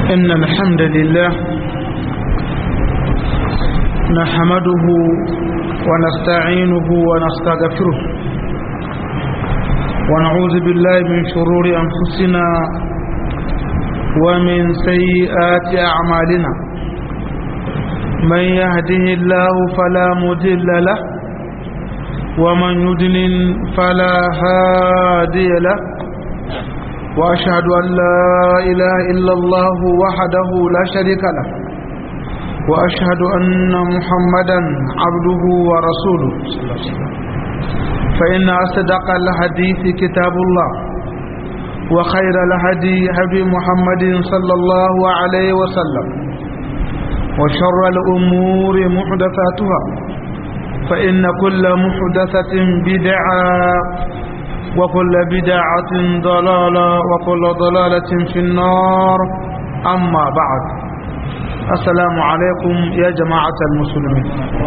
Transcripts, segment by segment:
إن الحمد لله نحمده ونستعينه ونستغفره ونعوذ بالله من شرور أنفسنا ومن سيئات أعمالنا من يهده الله فلا مضل له ومن يضلل فلا هادي له وأشهد أن لا إله إلا الله وحده لا شريك له وأشهد أن محمدا عبده ورسوله فإن أصدق الحديث كتاب الله وخير الهدي هدي محمد صلى الله عليه وسلم وشر الأمور محدثاتها فإن كل محدثة بدعة وكل بدعة ضلالة وكل ضلالة في النار أما بعد السلام عليكم يا جماعة المسلمين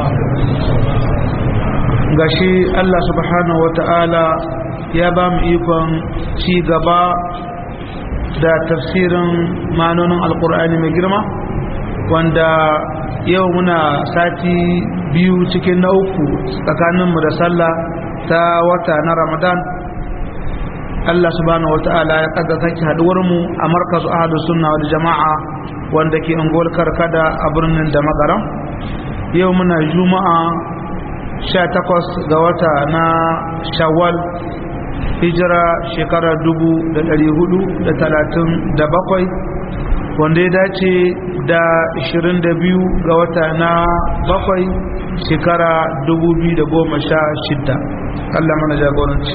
gashi Allah subhanahu wata'ala ya ba mu ikon ci gaba da tafsirin manonin alkur'ani mai girma wanda yau muna sati biyu cikin na uku tsakaninmu da sallah ta wata na ramadan Allah subhanahu wata'ala ya kada sake haduwar mu a markazu ahadu sunna wal jama'a wanda ke angol karkada a birnin da magaram yau muna juma'a 18 ga wata na shawwal hijira shekarar 437 wanda ya dace da 22 ga wata na bakwai shekara 2016 Allah mana jagoranci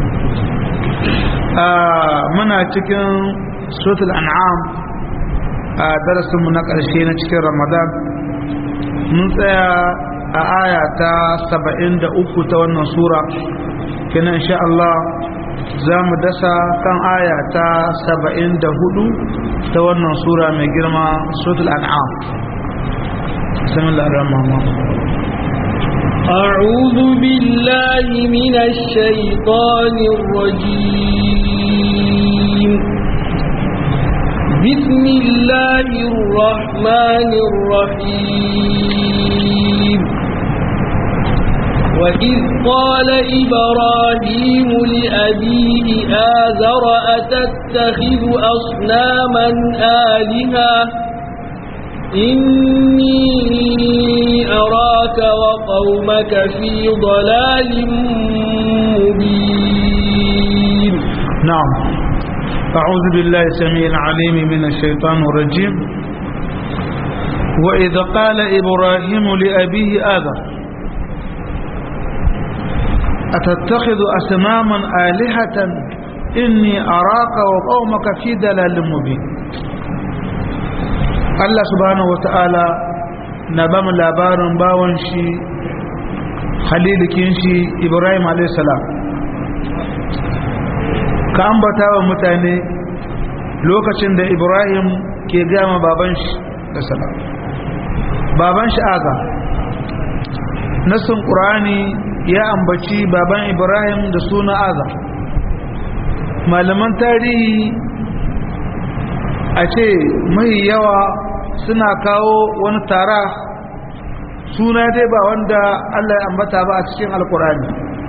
muna cikin suratul an'am a darasinmu na ƙarshe na cikin ramadan mun tsaya a aya ta 73 ta wannan sura kenan insha Allah za mu dasa kan aya ta 74 ta wannan sura mai girma suratul an'am bismillahir rahmanir rahim أعوذ بالله من الشيطان الرجيم بسم الله الرحمن الرحيم وإذ قال إبراهيم لأبيه آذر أتتخذ أصناما آلهة إني أراك وقومك في ضلال مبين نعم أعوذ بالله السميع العليم من الشيطان الرجيم وإذ قال إبراهيم لأبيه آذر أتتخذ أصناما آلهة إني أراك وقومك في دلال مبين Allah subhanahu wata'ala na ba mu labarin bawan shi halilikin shi Ibrahim alaihissalam ka ambata wa mutane lokacin da Ibrahim ke gama baban shi da salam baban shi aga nasin ƙurani ya ambaci baban Ibrahim da suna aga malaman tarihi a ce mai yawa suna kawo wani tara suna dai ba wanda Allah ya ambata ba a cikin alkurani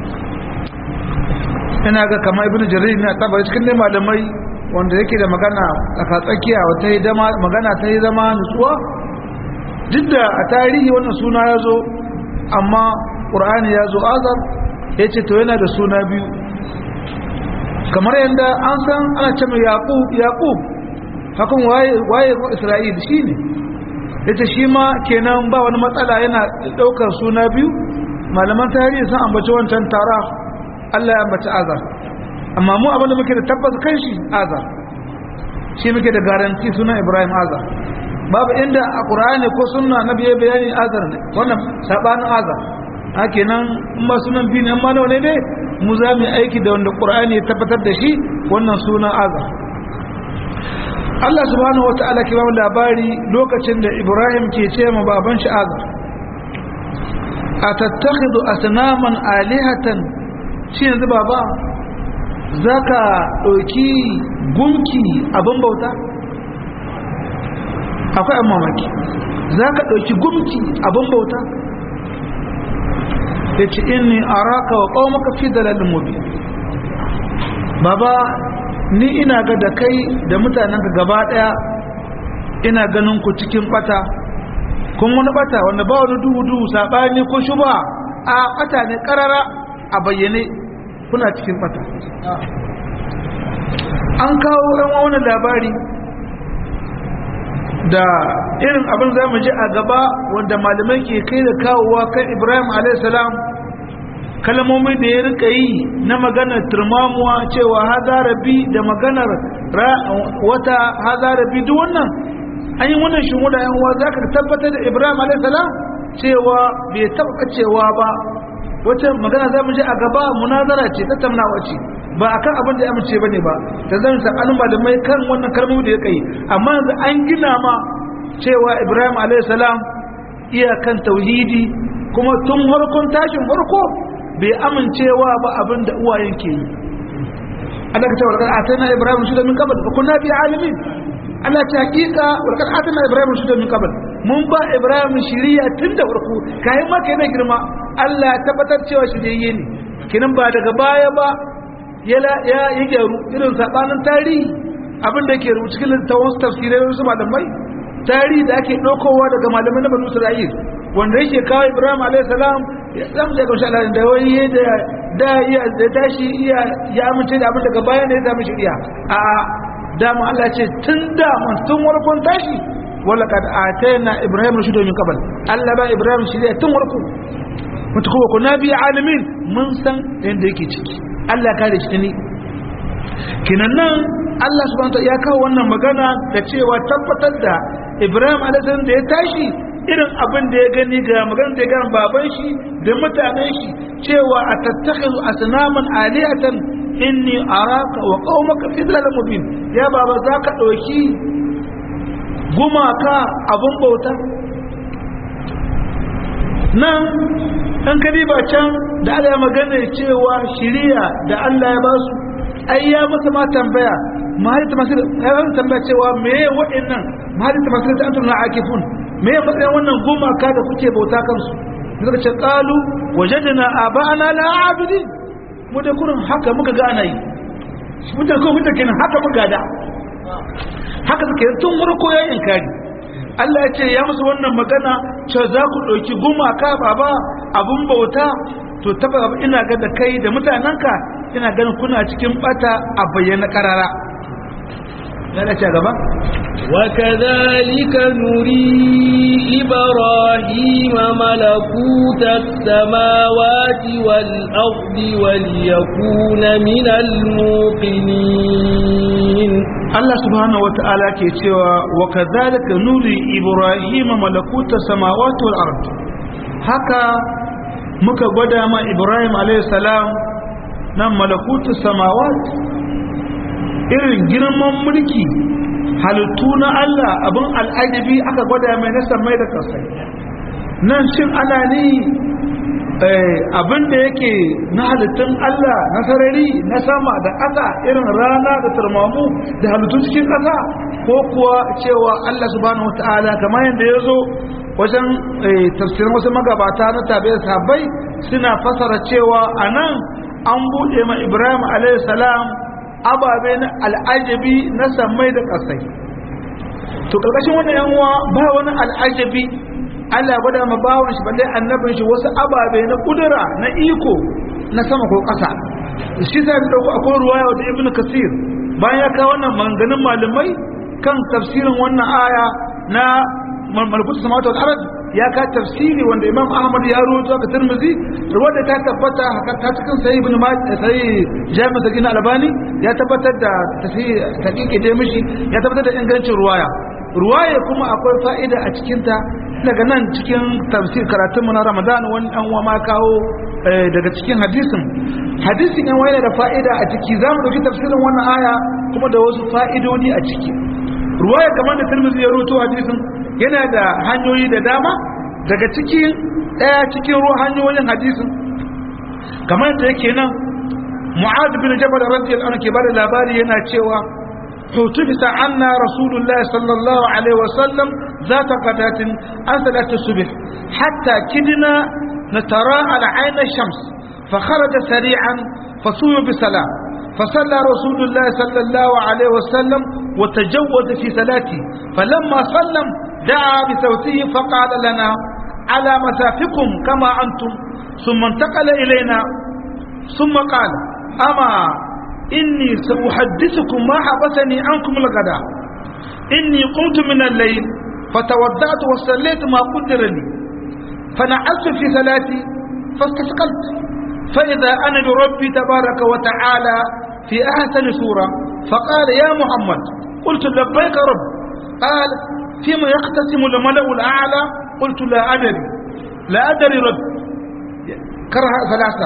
ina ga kama ibn jarir na taba cikin dai malamai wanda yake da magana tsaka tsakiya wata yi dama magana ta yi zama nutsuwa duk da a tarihi wannan suna ya zo amma ƙur'ani ya zo azar ya ce to yana da suna biyu kamar yadda an san ana ce mai yaƙub hakan waye isra'il shi ne ita shi ma kenan ba wani matsala yana daukar suna biyu malaman tarihi sun ambaci wancan tara allah ya ambaci azar amma mu abinda muke da tabbas kan shi azar shi muke da garanti sunan ibrahim azar babu inda a ƙura'ani ko suna na biye bayani azar ne wannan saɓanin azar a kenan in ba sunan biyu ne amma nawa ne ne mu za mu aiki da wanda ƙura'ani ya tabbatar da shi wannan sunan azar Allah subhanahu wata'ala ke ba labari lokacin da Ibrahim ke ce ma baban shi Azar atattakhidhu asnaman alihatan shi yanzu baba zaka dauki gunki abin bauta akwai an mamaki za ka ɗauki gumki abin bauta ya ce inni araka wa ƙaumaka fi dalalin mubi baba ni ina ga da kai da mutanenka gaba ɗaya ina ganin ku cikin ɓata kun wani ɓata wanda ba wani duhu-duhu saɓani ko shuba a ɓata ne ƙarara a bayyane kuna cikin ɓata an kawo ɗan wani labari da irin abin za mu ji a gaba wanda malamai ke kai da kawowa kan ibrahim alaihissalam kalmomi da ya rika yi na maganar turmamuwa cewa haza rabi da maganar wata haza rabi duk wannan an yi wannan shi wuda yan za ka tabbatar da ibrahim alaihissalam cewa bai taɓa cewa ba wata magana za mu ji a gaba munazara ce tattaunawa ce ba a kan abin da ya amince ba ne ba da zan sa'anin malamai kan wannan kalmomi da ya kai amma yanzu an gina ma cewa ibrahim alaihissalam iyakan tauhidi kuma tun farkon tashin farko bai amincewa ba abin da uwayen ke yi Allah ka ce wa a tana ibrahim shi da min kabal ba kunna bi alimin Allah ta hakika wa kad atana ibrahim shi da min kabal mun ba ibrahim shiriya tun da farko kai ma kai na girma Allah ya tabbatar cewa shiriyye ne kinan ba daga baya ba ya yi gyaru irin sabanin tarihi abin da ke rubuta cikin littafin tafsirai wasu malamai tarihi da ake ɗaukowa daga malamai na banu isra'il wanda yake kawo ibrahim alayhi salam ya zama da kaushe Allah da wani da da iya da tashi iya ya amince da abin daga baya ne ya samu shari'a a dama Allah ce tun da man tun warkon tashi wala kad atayna ibrahim rushudu min qabl Allah ba ibrahim shari'a tun warko mutu kuma ku nabi alamin mun san inda yake ciki Allah kare shi ne kinan nan Allah subhanahu ya kawo wannan magana da cewa tabbatar da Ibrahim alaihi da ya tashi irin abin da ya gani ga magana da ya gani baban shi da mutanen shi cewa a tattakhidhu asnaman alihatan inni araka wa qaumaka fi dhalalin mubin ya baba zaka dauki gumaka abun bauta nan an kadiba can da Allah ya magana cewa shiriya da Allah ya basu ai ya masa ma tambaya mahalita masu ya tambaya cewa me wa'annan mahalita masu da antum la akifun me matsayin wannan gumaka da kuke bauta kansu suka ce qalu wajadna aba'ana la abidin mu da kurin haka muka ga ana yi mutan ko mutan kenan haka muka da haka suke tun farko ya inkari Allah ya ce ya musu wannan magana ce za ku ɗauki gumaka baba abun bauta to taba ina ga da kai da mutanenka ina ganin kuna cikin bata a bayyana karara yana ce gaba وكذلك نري إبراهيم ملكوت السماوات والأرض وليكون من الموقنين Allah subhanahu wata'ala ke cewa wa kadhalika nuri Ibrahim malakuta samawati wal ard haka muka gwada ma Ibrahim alayhi salam nan malakutu samawati irin girman mulki halittu na Allah abin al'ajabi aka gwada mai na samai da kasai nan shin ana ni abin da yake na halittun Allah na sarari na sama da ƙasa irin rana da turmamu da halittun cikin ƙasa ko kuwa cewa Allah subhanahu wata'ala kamar yadda ya zo wajen tafsirin wasu magabata na tabi da sabai suna fasara cewa a nan an buɗe ma ibrahim salam ababe na al'ajabi na samai da ƙasai to ƙarƙashin wannan yanwa ba wani al'ajabi Allah gwada ma bawon shi balle annabin shi wasu ababe na kudura na iko na sama ko ƙasa shi sai da dauko akwai ruwaya da ibnu kasir bayan ya kawo wannan maganganun malamai kan tafsirin wannan aya na malakutu samawati wal ard ya ka tafsiri wanda imam ahmad ya rawaito ka tirmidhi ruwaya ta tabbata haka ta cikin sahih ibn majah sahih jami' sagina albani ya tabbatar da tafsiri taqiqi da mishi ya tabbatar da ingancin ruwaya ruwaya kuma akwai fa'ida a cikinta daga nan cikin tafsir karatunmu na ramadan wani an wa ma kawo daga cikin hadisin hadisin yan wani da fa'ida a ciki za mu ɗauki tafsirin wannan aya kuma da wasu fa'idodi a ciki ruwaya kamar da turmizi ya ruto hadisin yana da hanyoyi da dama daga cikin ɗaya cikin ruwa hanyoyin hadisin kamar da yake nan mu'ad bin jabal radiyallahu anhu ke bada labari yana cewa حتبس عنا رسول الله صلى الله عليه وسلم ذات غداة عن صلاة الصبح حتى كدنا نتراءى عين الشمس فخرج سريعا فصوم بسلام فصلى رسول الله صلى الله عليه وسلم وتجود في صلاته فلما سلم دعا بصوته فقال لنا على مسافكم كما أنتم ثم انتقل إلينا ثم قال أما إني سأحدثكم ما حبسني عنكم الغداء إني قمت من الليل فتودعت وصليت ما قدر لي فنعست في صلاتي فاستثقلت فإذا أنا بربي تبارك وتعالى في أحسن سورة فقال يا محمد قلت لبيك رب قال فيما يقتسم الملأ الأعلى قلت لا أدري لا أدري رب كره ثلاثة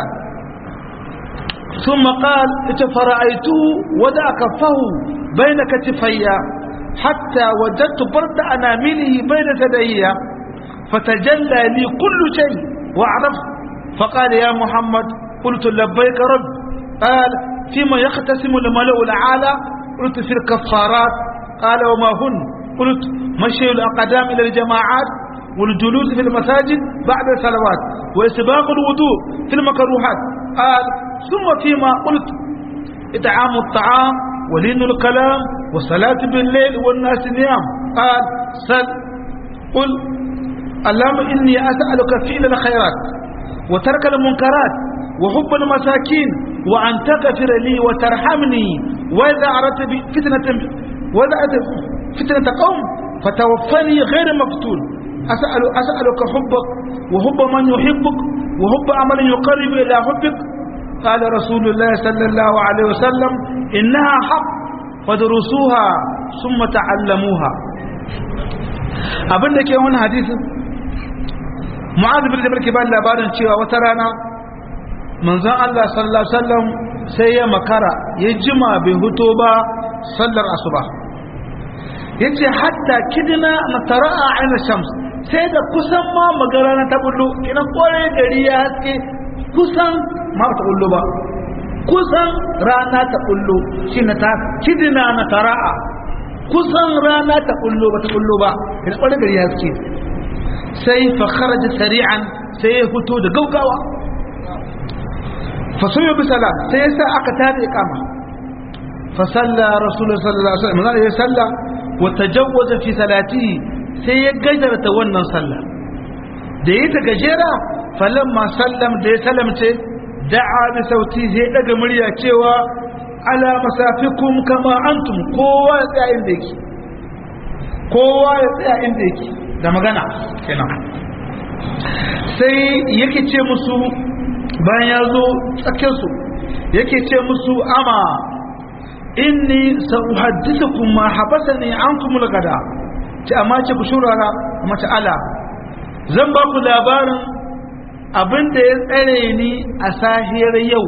ثم قال فرأيته ودع كفه بين كتفي حتى وجدت برد أنامله بين ثدي فتجلى لي كل شيء وعرفت فقال يا محمد قلت لبيك رب قال فيما يختسم الملأ الأعلى قلت في الكفارات قال وما هن قلت مشي الأقدام إلى الجماعات والجلوس في المساجد بعد الصلوات وإسباغ الوضوء في المكروهات قال ثم فيما قلت إطعام الطعام ولين الكلام والصلاة بالليل والناس نيام قال سل قل اللهم إني أسألك فعل الخيرات وترك المنكرات وحب المساكين وأن تغفر لي وترحمني وإذا أردت فتنة وإذا أردت فتنة قوم فتوفني غير مفتون أسأل أسألك حبك وحب من يحبك وحب عمل يقرب إلى حبك قال رسول الله صلى الله عليه وسلم إنها حق فدرسوها ثم تعلموها abin da ke wani hadisin mu'adh bin jabal ke ba labarin cewa wata rana manzon Allah sallallahu alaihi wasallam sai ya makara ya jima bai huto ba sallar asuba yace hatta kidina na tara'a aina shams sai da kusan ma magara na ta bullo kina kore gari ya haske kusan ma ta bullo ba kusan rana ta bullo shine ta kidina na tara'a kusan rana ta bullo ba ta bullo ba kina kore gari ya haske sai fa kharaja sari'an sai ya fito da gaugawa fa suyu bi salat sai yasa aka tada iqama fa salla rasulullahi sallallahu alaihi wasallam ya salla wa tajawwaza fi salatihi sai ya gajarta wannan sallah da yi ta gajera falamma sallam da ya salamce da'a bi sauti sai daga murya cewa ala masafikum kama antum kowa ya tsaya inda yake kowa ya tsaya inda yake da magana kenan sai yake ce musu bayan ya zo tsakiyarsu yake ce musu ama inni sa'uhaddithukum ma habasani ankum al-gada ce amma ce ku shurara amma ce ala zan ba ku labarin abin da ya tsare ni a sahiyar yau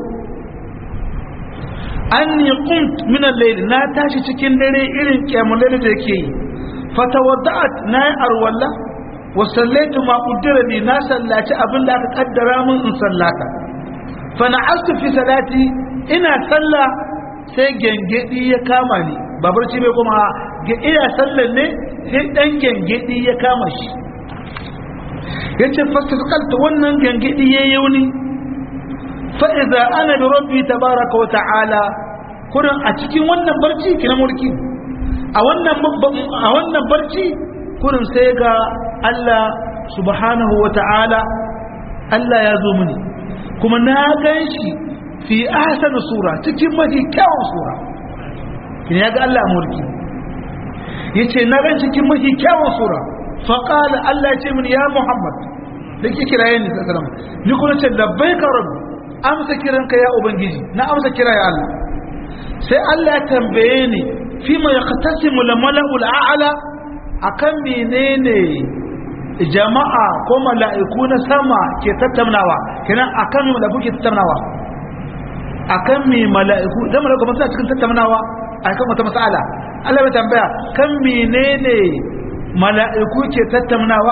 anni qumt min al-layl na tashi cikin dare irin kiyamul da yake yi fatawadda'at na yi arwalla wa sallaitu ma qaddara li na sallaci abin da aka kaddara min in sallata fa na'astu fi salati ina sallah sai gengedi ya kama ni ba barci bai kuma ga ina sallan ne sai dan gengedi ya kama shi yace fastalqalta wannan gengedi ya yauni fa idza ana bi rabbi tabaaraka wa ta'ala kurin a cikin wannan barci kina mulki a wannan barci kurin sai ga Allah subhanahu wa ta'ala Allah ya zo mini kuma na gan shi fi ahsan sura cikin mafi kyawun sura ya ga Allah mulki ya ce na gan cikin mafi kyawun sura faƙala Allah ce mini ya Muhammad da ke kiraye ni sassaram ni kuma ce labbai ka rabu amsa kiranka ya ubangiji na amsa kira ya Allah sai Allah ya tambaye ni fima ya katasimu la mala'ul a'ala akan menene jama'a ko mala'iku na sama ke tattaunawa kenan akan me mala'iku ke tattaunawa akan me mala'iku dan mala'iku ba suna cikin tattaunawa akan wata mas'ala Allah bai tambaya kan menene mala'iku ke tattaunawa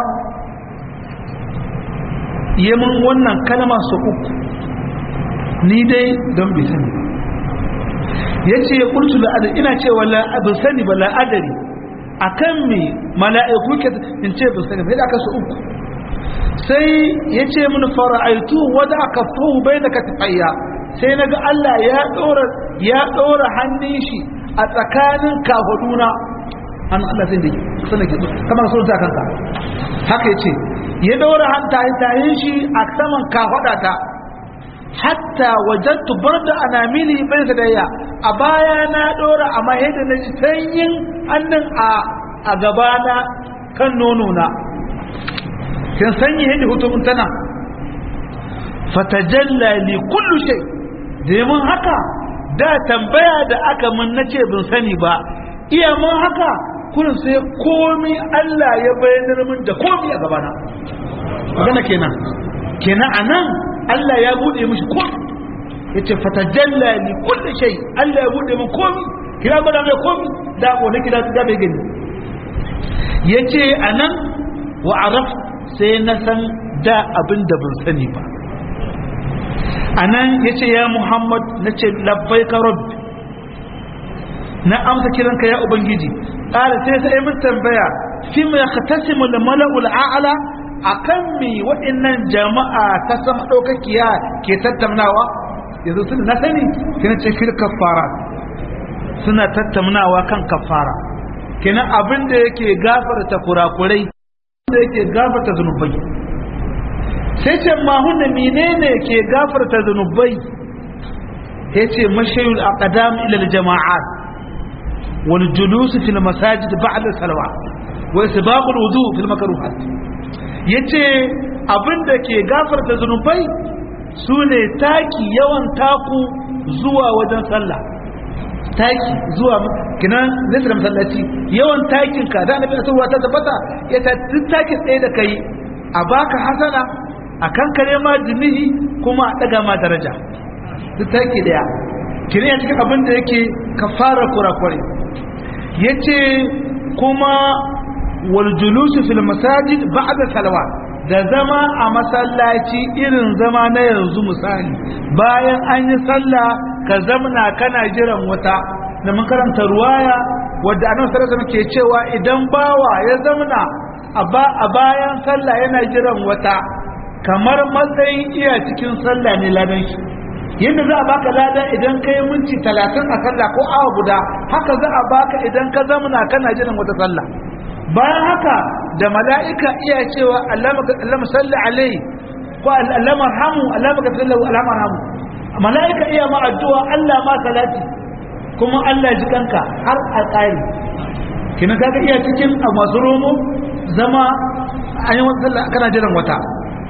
yemin wannan kalma su uku ni dai don bai sani yace qultu la adri ina cewa la abin sani ba la adri akan me mala'iku ke in ce ban sani ba sai aka su uku sai yace mun fara'aitu wada kafahu bainaka tafayya sai naga Allah ya dora ya dora hannun shi a tsakanin kafaduna an Allah sai da sanin ki kamar sun ta kanka haka yace ya dora hanta tayin shi a saman kafadata hatta wajattu barda anamili bai sadayya a baya na dora amma yadda na ji sanyin hannun a a gabana kan nono na kin sanyi yadda hutumun tana fatajalla li kullu shay domin haka da tambaya da aka mun nace bin sani ba iya mun haka kullum sai komi Allah ya bayyana min da komi a gabana magana kenan kenan anan Allah ya bude mishi komi yace fatajalla li kulli shay Allah ya bude min komi kira gwada mai komi da ko ne kira da bai gani yace anan wa araf sai na san da abin da ban sani ba anan yace ya Muhammad nace labbaika rabbi na amsa kiranka ya ubangiji qala sai sai mun tambaya fi ma yakhtasimu al mala'ul a'la akan mi waɗannan jama'a ta sama ɗaukakiya ke tattaunawa yanzu suna na sani kina ce fil kafara suna tattaunawa kan kafara kina abin da yake gafarta kurakurai da yake gafarta zunubai sai ce ma hunna menene ke gafarta zunubai yace mashayul aqdam ila al jama'at wal julus fil masajid ba'da salawat wa isbaqul wudu fil makruhat yace abin da ke gafarta zunubai su ne taki yawan taku zuwa wajen sallah taki zuwa kinan zai da masallaci yawan takin ka da annabi sallallahu ta tabbata ya ta takin tsaye da kai a baka hasana a kan kare ma jinihi kuma a daga ma daraja duk taki daya kire ya cikin abin da yake kafara kurakure yace kuma wal julusu fil masajid ba'da salawat da zama a masallaci irin zama na yanzu misali bayan an yi sallah ka zamna kana jiran wata da mun karanta ruwaya wadda annabi sallallahu alaihi ke cewa idan bawa ya zamna a bayan sallah yana jiran wata kamar matsayin iya cikin sallah ne ladan shi yadda za a baka lada idan ka yi minti talatin a sallah ko awa guda haka za a baka idan ka zamna kana jiran wata sallah bayan haka da mala'ika iya cewa allama salli alai ko allama rahamu allama ka sallahu allama rahamu mala'ika iya ma addu'a Allah ma salati kuma Allah ji kanka har a ƙari kina kaga iya cikin a masu romo zama an yi wata sallah kana jiran wata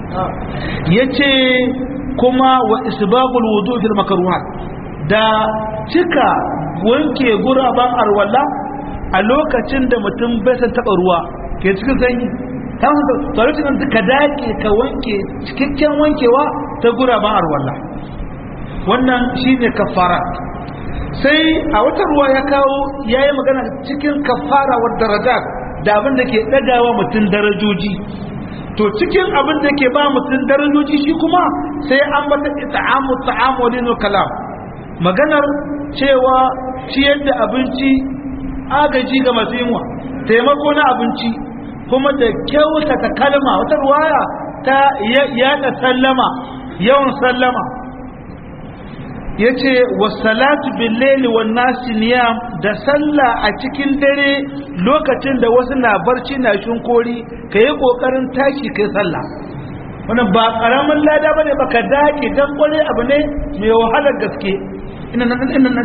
yace kuma wa isbabul wudu fil makruhat da cika wanke guraban arwalla a lokacin da mutum bai san taba ruwa ke cikin sanyi ta wasu tsarucin da ka dake ka wanke cikakken wankewa ta guraban arwalla wannan shine kafara sai a wata ruwa ya kawo ya yi magana cikin kafara wa darajat da abin da ke ɗagawa mutum darajoji to cikin abin da ke ba mutum darajoji shi kuma sai an bata ita'amu ta'amu wani kalam maganar cewa ciyar da abinci agaji ga masu yunwa taimako na abinci kuma da kyautata kalma wata ruwaya ta yada sallama yawan sallama ya ce wasalatu billeli wa nasi niyam da sallah a cikin dare lokacin da wasu na barci na shinkori ka yi ƙoƙarin tashi kai sallah wannan ba ƙaramin lada ba ne ba ka daƙi don ƙware abu ne mai wahalar gaske ina na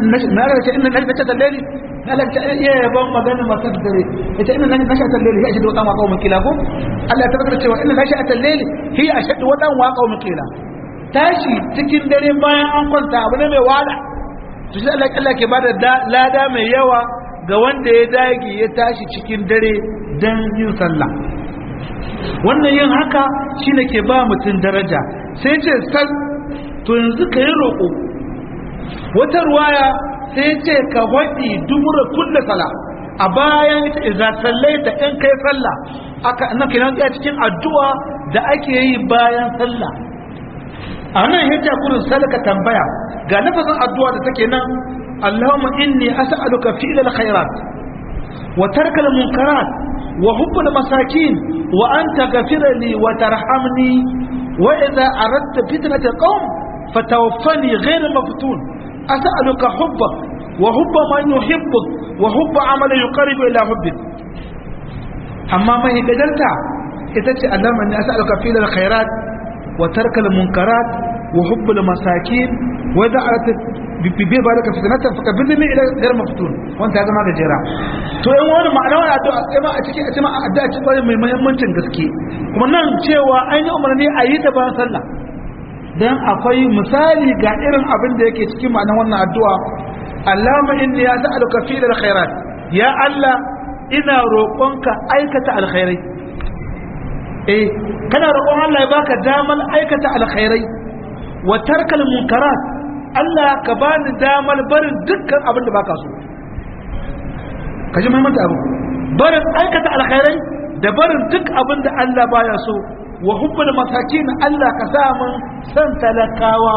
ce talleli na lalace iya yaban magana masu dare ita ina na shi a talleli ya shaɗu waɗan waƙa wa makila ko Allah ya tabbatar cewa ina na shi a talleli hi a shaɗu waɗan waƙa wa makila tashi cikin dare bayan an kwanta abu ne mai wada to shi Allah Allah ke bada lada mai yawa ga wanda ya dage ya tashi cikin dare dan yin sallah wannan yin haka shine ke ba mutum daraja sai ce sal to yanzu ka yi roƙo wata ruwaya sai ce ka waɗi dubura kulle sala a bayan ita iza sallai da in kai sallah aka nan kenan cikin addu'a da ake yi bayan sallah a nan hijja kurin salaka tambaya ga nafasin addu'a da take nan Allahumma inni as'aluka fi'l al-khairat wa tark al-munkarat wa hubb al-masakin wa an taghfir li wa tarhamni wa idha aradta fitnata qawm fatawaffani ghayra maftun as'aluka hubbak wa hubb man yuhibbuk wa hubb amala yuqarribu ila hubbik amma mai gajarta ita ce Allahumma inni as'aluka fi'l al-khairat wa tark al-munkarat wa hubb al-masakin wa idha aradta bibi ba da fitnata fa kabirni min ila gar maftun wanda ya zama gajera to yan wani ma'ana wani addu'a sai ma a cikin a cikin addu'a ce kwarai mai muhimmancin gaske kuma nan cewa an yi umarni a yi ta bayan sallah dan akwai misali ga irin abin da yake cikin ma'anar wannan addu'a Allahumma inni as'aluka fi alkhairat ya Allah ina roƙonka aikata alkhairai eh kana roƙon Allah ya baka damar aikata alkhairai wa tarkal munkarat Allah ka bani damar barin dukkan abin da baka so ka ji muhimmanci abu barin aikata alkhairai da barin duk abin da Allah baya so wa hubbul masakin Allah ka sa mun san talakawa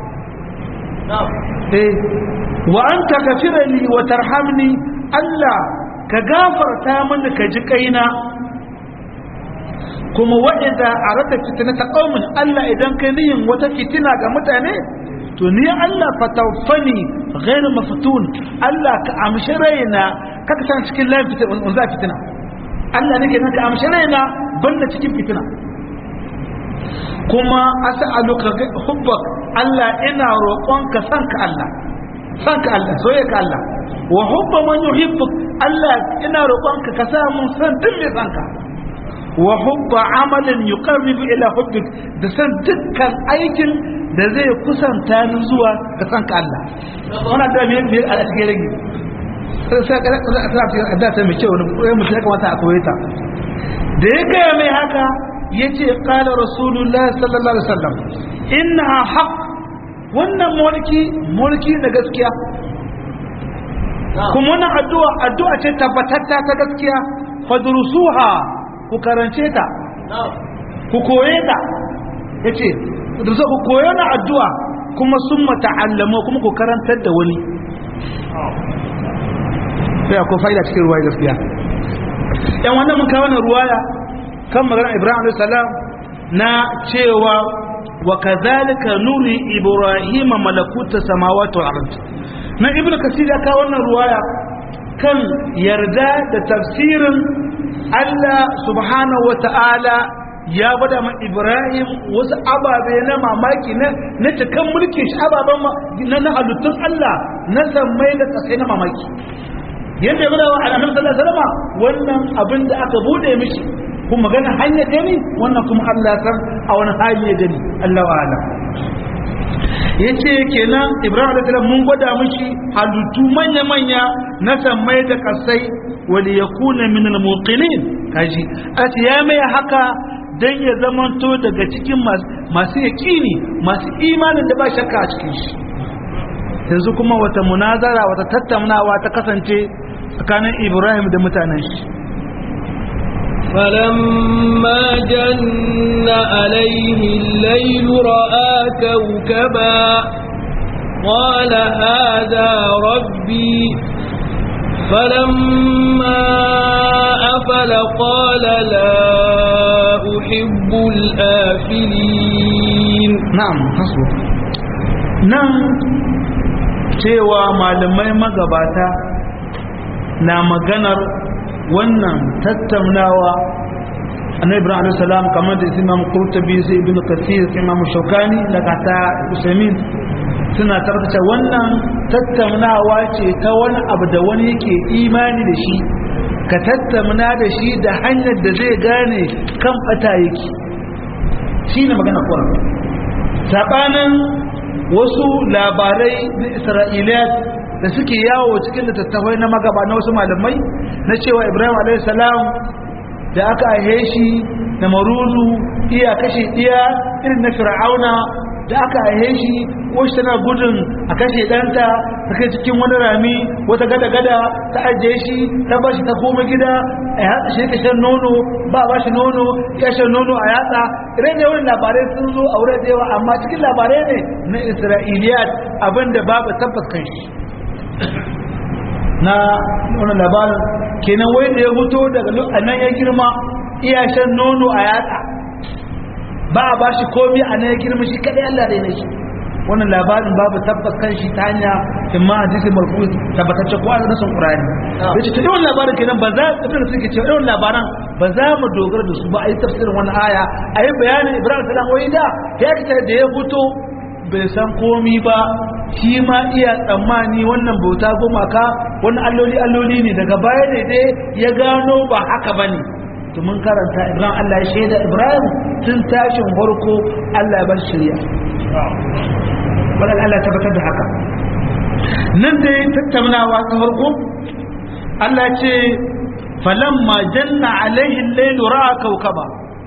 eh wa anta kafirani wa tarhamni Allah ka gafarta mini ka ji kaina kuma wa idza arata fitnata qaumin Allah idan kai niyin wata fitina ga mutane to ni Allah fatawfani ghairu maftun Allah ka amshi raina kaka san cikin layin fitina wanzu fitina Allah nake nan ka amshi raina banda cikin fitina kuma as'aluka hubbak Allah ina roƙonka san ka Allah san ka Allah soye ka Allah wa hubba man yuhibbuk Allah ina roƙonka ka sa mun san duk mai san ka wa hubba amalin yuqarribu ila hubbik da san dukkan aikin da zai kusanta ni zuwa ga san ka Allah wannan da me me a cikin rage sai ka da ta da ta mai kyau ne mutum ya kamata a koyi ta da ya gaya mai haka yace qala rasulullahi sallallahu alaihi wasallam innaha haqq wannan mulki mulki na gaskiya kuma wannan addu'a addu'a ce tabbatatta ta gaskiya fadrusuha ku karance ta ku koye ta yace da zo ku koyo na addu'a kuma sun mata'allama kuma ku karantar da wani sai akwai fa'ida cikin ruwaya gaskiya yan wannan mun kawo na ruwaya kan magana Ibrahim alayhi salam na cewa wa kadhalika nuri Ibrahim malakuta samawati wal ard na ibnu kasir ya kawo wannan ruwaya kan yarda da tafsirin Allah subhanahu wa ta'ala ya bada ma Ibrahim wasu ababe na mamaki na na cikan mulkin shi ababen na na halittun Allah na sammai da kasai na mamaki yadda ya bada wa annabi sallallahu alaihi wasallam wannan abin da aka bude mishi kuma magana hanya gani wannan kuma Allah ya san a wani hali ya gani Allah wa alam yace kenan Ibrahim alaihi salam mun gwada mishi halittu manya manya na sammai da kasai wali yakuna min al-muqinin kaji ati ya mai haka dan ya zamanto daga cikin masu yaƙini masu imanin da ba shakka a cikin shi yanzu kuma wata munazara wata tattaunawa ta kasance tsakanin ibrahim da mutanen shi فلما جن عليه الليل رأى كوكبا قال هذا ربي فلما أفل قال لا أحب الآفلين na'am hasu nan cewa malamai magabata na maganar wannan tattaunawa annabi ibrahim alaihi salam kamar da imam qurtubi sai ibnu kathir sai imam shaukani da kata usaimin suna tarkace wannan tattaunawa ce ta wani abu da wani yake imani da shi ka tattauna da shi da hanyar da zai gane kan bata yake shine magana kuran sabanin wasu labarai na isra'iliyat da suke yawo cikin littattafai na magaba na wasu malamai na cewa ibrahim a.s. da aka aihe shi da maruzu iya kashe iya irin na fir'auna da aka aihe shi wasu tana gudun a kashe ɗanta ta kai cikin wani rami wata gada-gada ta ajiye shi ta bashi ta koma gida a yatsa shi ka shan nono ba ba shi nono ya shan nono a yatsa irin da wani labarai sun zo a wurin da yawa amma cikin labarai ne na isra'iliyat abinda babu tabbas kan shi na wannan labarin kenan wai da ya fito daga nan ya girma iya shan nono a yatsa ba a ba shi komi a nan ya girma shi kadai Allah da shi wannan labarin babu tabbas kan shi ta hanya imma hadisi marfu tabbatacce ko a nasan qur'ani yace to yawan labarin kenan ba za ka tsaya suke cewa yawan labaran ba za mu dogara da su ba a yi tafsirin wannan aya a yi bayanin ibrahim salam wai da ya kita da ya fito bai san komi ba shi ma iya tsammani wannan bauta gumaka wannan alloli alloli ne daga baya ne dai ya gano ba haka bane to mun karanta ibrahim Allah ya shaida ibrahim tun tashin farko Allah ya bar shari'a wannan Allah tabbatar da haka nan dai tattaunawa ta farko Allah ce falamma janna alaihi al-layl ra'a kawkaba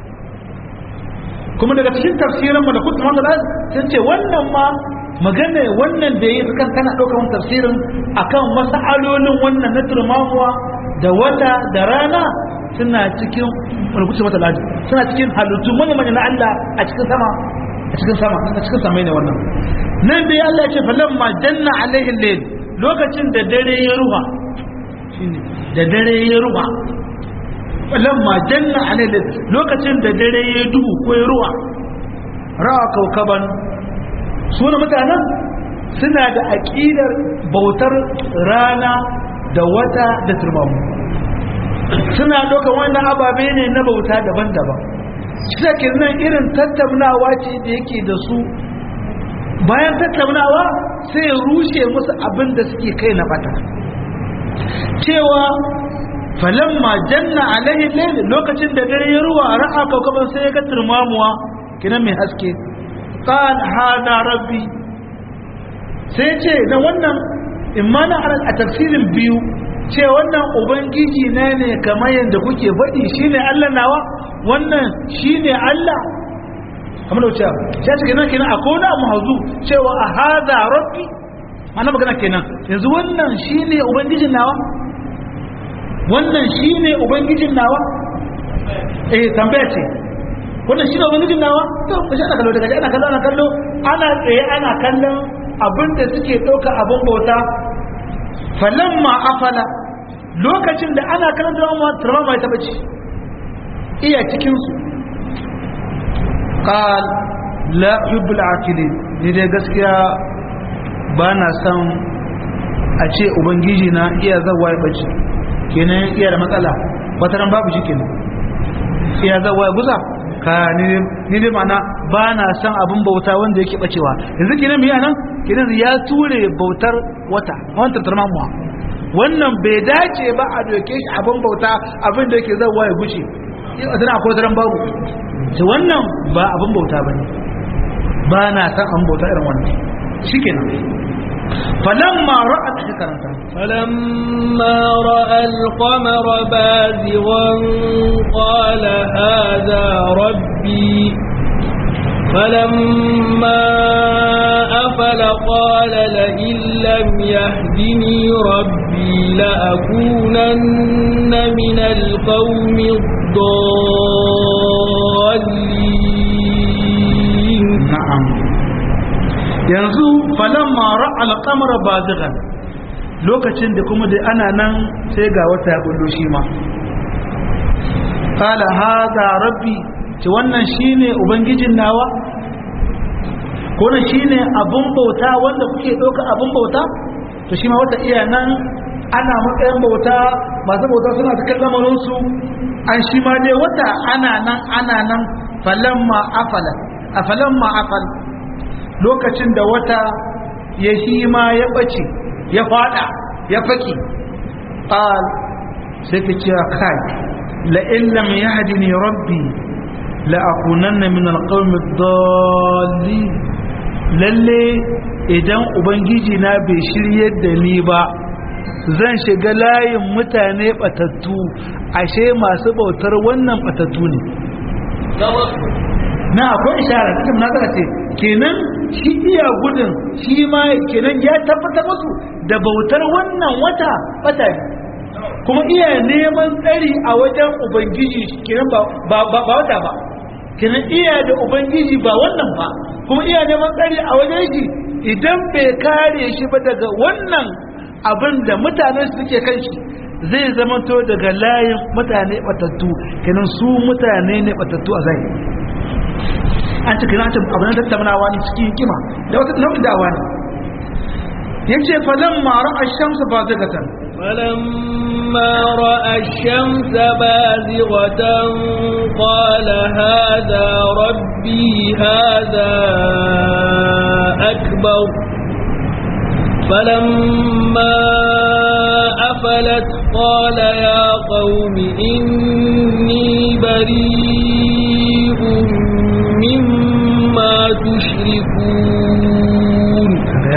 kuma daga cikin tafsirin mu da kutu wanda sun ce wannan ma magana wannan da yi kan kana daukar tafsirin akan wasu alolin wannan na turmamuwa da wata da rana suna cikin rubuce mata ladi suna cikin halittu manya manya na Allah a cikin sama a cikin sama a cikin samai ne wannan nan dai Allah ya ce falamma janna alaihi layl lokacin da dare ya ruha da dare ya ruha falamma janna alaihi layl lokacin da dare ya duhu ko ya ruha ra'a kaukaban suna mutanen suna da aqidar bautar rana da wata da turmamu suna ɗaukar wannan ababe ne na bauta daban-daban shi nan irin tattaunawa ce da yake da su bayan tattaunawa sai ya rushe musu abin da suke kai na bata cewa falamma janna alaihi layl lokacin da dare ya ruwa ra'a kaukaban sai ya ga turmamuwa kina mai haske qal hada rabbi sai ce na wannan imana a tafsirin biyu ce wannan ubangiji na ne kamar yadda kuke faɗi shine Allah nawa wannan shine Allah kamar da wuce ya ce kenan kenan akwai wani abu hazu cewa a hada rabbi ana magana kenan yanzu wannan shine ubangijin nawa wannan shine ubangijin nawa eh tambaya ce wannan shine ubangijin nawa to kashi ana kallo daga ana kallo ana kallo ana tsaye ana kallon abinda suke ɗauka abin bauta falamma afala lokacin da ana kallon turama mai taɓa ci iya cikinsu qal la yubbul akilin ni dai gaskiya ba na san a ce ubangiji na iya zawa ya bace kenan iya da matsala wata ran babu shi kenan iya zawa ya guza ka ni dai mana ba na san abin bauta wanda yake bacewa yanzu kenan miya nan kenan ya ture bautar wata wannan tarmamuwa wannan bai dace ba a doke shi abin bauta abin da yake zawa ya guce tana akwai daren babu ce wannan ba abin bauta ba ne ba na san an bauta irin wannan shi kenan falamma ra'a ta karanta فلما رأى القمر بازغا قال هذا ربي فلما أفل قال لئن لم يهدني ربي لأكونن من القوم الضالين na'am yanzu falamma ra'a al-qamara bazighan lokacin da kuma da ana nan sai ga wata ya bullo shi ma qala hadha rabbi ce wannan shine ubangijin nawa ko ne shine abun bauta wanda kuke doka abun bauta to shi ma wata iya nan ana matsayin bauta masu bauta suna cikin lamarin su an shi ma dai wata ana nan ana nan falamma afala a falamma afal lokacin da wata ya shi ma ya bace ya fada ya faki qal sai ka ce kai la in lam yahdini rabbi la akunanna min alqawmi ad-dallin lalle idan ubangiji na bai shiryar da ni ba zan shiga layin mutane batattu ashe masu bautar wannan batattu ne na akwai ishara cikin nazara ce kenan shi iya gudun shi ma kenan ya tabbatar musu da bautar wannan wata bata ne kuma iya neman tsari a wajen ubangiji kenan ba ba wata ba kenan iya da ubangiji ba wannan ba kuma iya neman tsari a wajen shi idan bai kare shi ba daga wannan abinda mutane suke kan shi zai zamanto daga layin mutane batattu kenan su mutane ne batattu a zai an ci kina ta abin tattaunawa ne cikin kima da wata nau'in da'awa ne yace falamma ra'a ash-shamsa bazigatan فلما رأى الشمس بازغة قال هذا ربي هذا أكبر فلما أفلت قال يا قوم إني بريء مما تشركون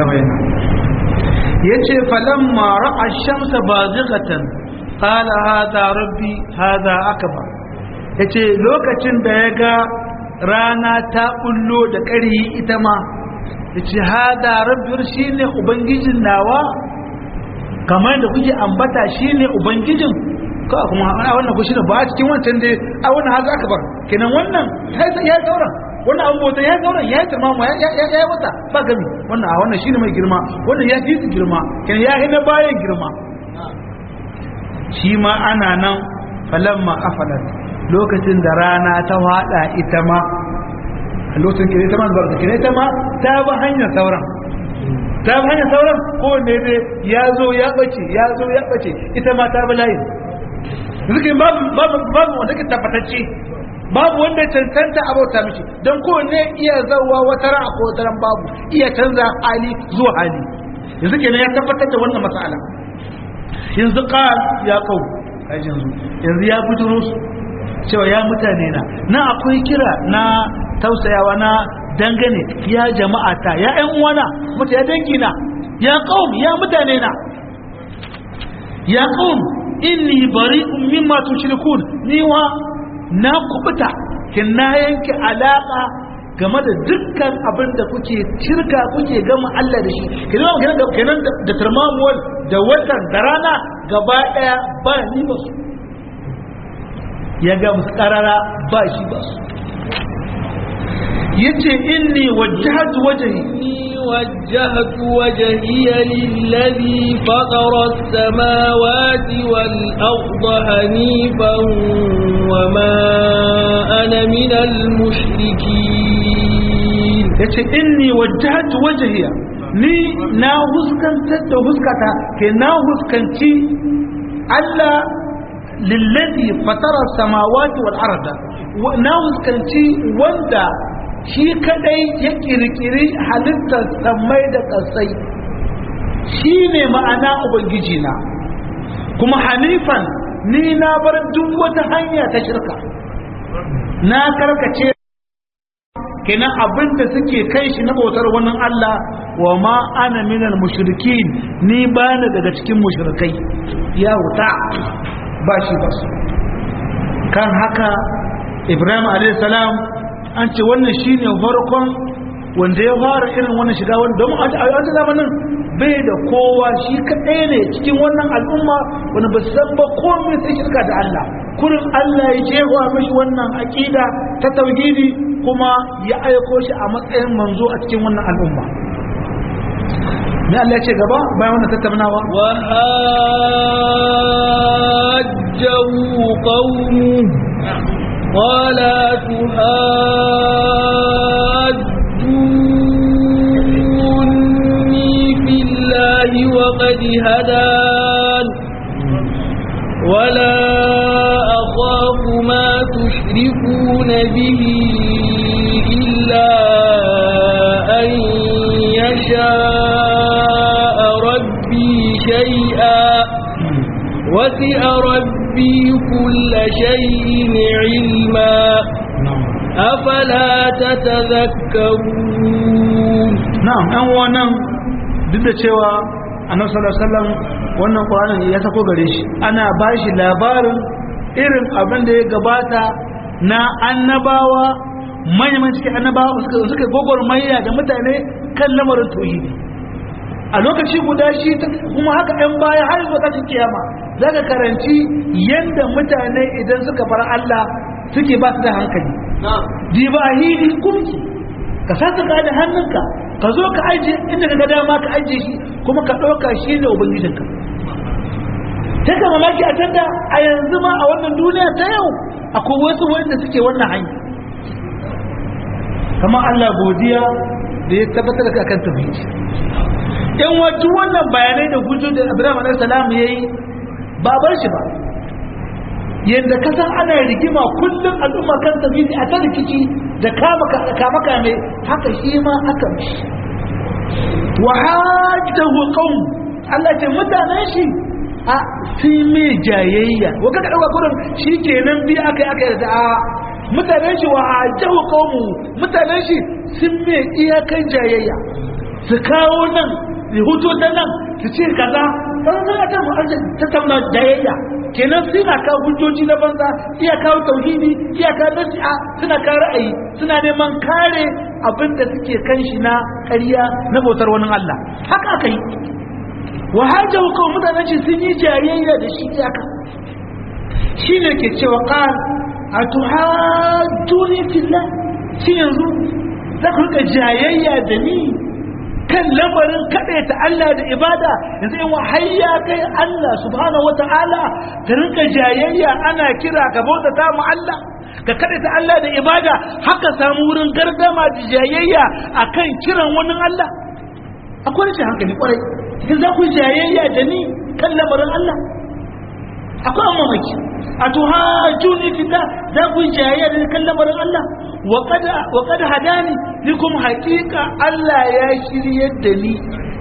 yace falamma ra'a ash-shamsa bazighatan qala hadha rabbi hadha akbar yace lokacin da ya ga rana ta bullo da ƙari ita ma yace hadha rabbi shine ubangijin nawa kamar da kuke ambata shine ubangijin ko kuma wannan ku shine ba a cikin wancan dai a wannan hadha akbar kenan wannan ya sauran wannan abu bauta ya sauran ya girma mu ya ya wata ba gami wannan a wannan shine mai girma wannan ya fi girma kan ya hina bayan girma shi ma ana nan falamma afalat lokacin da rana ta wada ita ma a lokacin kire ta ma zuwa da kire ta ma ta ba hanyar sauran ta ba hanyar sauran ko ne dai ya zo ya bace ya zo ya bace ita ma ta bi layin zikin babu babu babu wanda ke tabbatacce babu wanda cancanta abauta mishi don kowanne iya zauwa wata ran ko wata ran babu iya canza hali zuwa hali yanzu kenan ya tabbatar da wannan matsala yanzu qal ya kau yanzu yanzu ya bujuro su cewa ya mutane na na akwai kira na tausayawa na dangane ya jama'a ta ya ƴan uwana mutu ya dangi na ya qaum ya mutane na ya qaum inni bari'un mimma tushrikun ni wa na kubuta kin na yanke alaka game da dukkan abin da kuke shirka kuke gama Allah da shi kenan kenan kenan da tarmamuwal da watan da rana gaba daya ba ni ba su ya ga musu karara ba shi ba su yace inni wajjahtu wajhi إني وجهت وجهي للذي فطر السماوات والأرض هنيفا وما أنا من المشركين yace inni wajjahtu wajhiya ni na huskantar da huskata ke na huskanci Allah lillazi fatara samawati wal arda na huskanci wanda shi kadai ya kirkiri halittar samai da kasai shi ne ma'ana ubangiji na kuma hanifan ni na bar duk wata hanya ta shirka na karkace kenan abinda suke kai shi na bautar wannan Allah wa ma ana minal mushrikin ni ba ni daga cikin mushrikai ya wuta ba shi ba su kan haka ibrahim alayhi salam an ce wannan shine farkon wanda ya fara irin wannan shiga wanda domin a wancan zamanin bai da kowa shi kaɗai ne cikin wannan al'umma wanda ba san ba komai sai shirka da Allah kurin Allah ya jefa mashi wannan aƙida ta tauhidi kuma ya aiko shi a matsayin manzo a cikin wannan al'umma me Allah ya ce gaba bayan wannan tattaunawa وهاجه قومه قال تهاجوني في الله وقد هدان ولا أخاف ما تشركون به إلا أن يشاء ربي شيئا وسع ربي كل شيء علما أفلا تتذكرون na'am ɗan wannan duk da cewa annabi sallallahu alaihi wasallam wannan qur'anin ya sako gare shi ana bashi labarin irin abin da ya gabata na annabawa manyan cikin annabawa suka suka gogormayya da mutane kan lamarin tauhidi a lokaci guda shi kuma haka ɗan baya har zuwa tashin kiyama zaka karanci yanda mutane idan suka bar Allah suke ba su da hankali diba hili kumki ka saka ka da hannunka ka zo ka ajiye inda ka ga dama ka ajiye shi kuma ka ɗauka shi ne ubangijinka ta ka mamaki a tanda a yanzu ma a wannan duniya ta yau akwai wasu wanda suke wannan hanya kama Allah godiya da ya tabbatar da kan tauhidi yan wajen wannan bayanai da hujjo da Ibrahim alaihi salam yayi ba bar shi ba yadda ka san ana rigima kullum al'umma kan tauhidi a ta rikici da kama kama kame haka shi ma aka mishi wa hajjahu qaum Allah ce mutanen shi a fi mai jayayya wa kaka dauka kurin shikenan bi akai akai da a mutanen shi wa hajjahu qaumu mutanen shi sun mai iyakan jayayya su kawo nan su huto ta nan su ce kaza kan zan ta mu ta tauna jayayya kenan suna kawo hujjoji na banza iya kawo tauhidi iya kawo nasi'a suna kawo ra'ayi suna neman kare abin da suke kan shi na ƙarya na bautar wani Allah haka aka yi wa hajjahu kawo mutanen shi sun yi jayayya da shi iyaka shi ne ke cewa qal atuhajjuni fillah shi yanzu za ku rika jayayya da ni kan lamarin ta Allah da ibada yanzu in wahayya kai Allah subhanahu wata'ala ka rinka jayayya ana kira ka bauta ta mu Allah ka ta Allah da ibada haka samu wurin gardama da jayayya akan kiran wani Allah akwai rashin hankali kwarai idan za ku jayayya da ni kan lamarin Allah akwai amma maki a tuhajjuni fita za ku jayayya da ni kan lamarin Allah wa kada hadani ni kuma hakika Allah ya shiryar da ni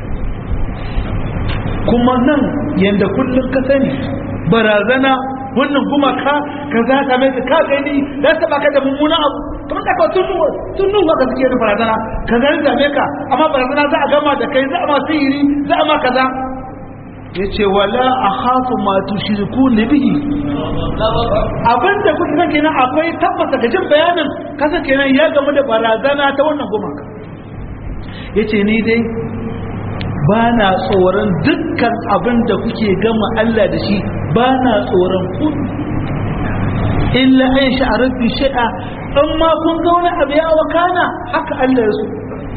kuma nan yanda kullum ka sani barazana wannan kuma ka ka za ka mai ka gani za ta baka da mummuna abu kamar da ka tunu tunu ba ka suke da barazana ka gani da me ka amma barazana za a gama da kai za a ma sihiri za a ma kaza yace wala akhafu ma tushriku bihi abinda kuka san kenan akwai tabbata ga jin bayanin kasa kenan ya gamu da barazana ta wannan gumaka yace ni dai ba na tsoron dukkan abin da kuke gama Allah da shi ba na tsoron ku illa an sha'arar bi shi'a in ma kun ga wani abu ya wakana haka Allah ya so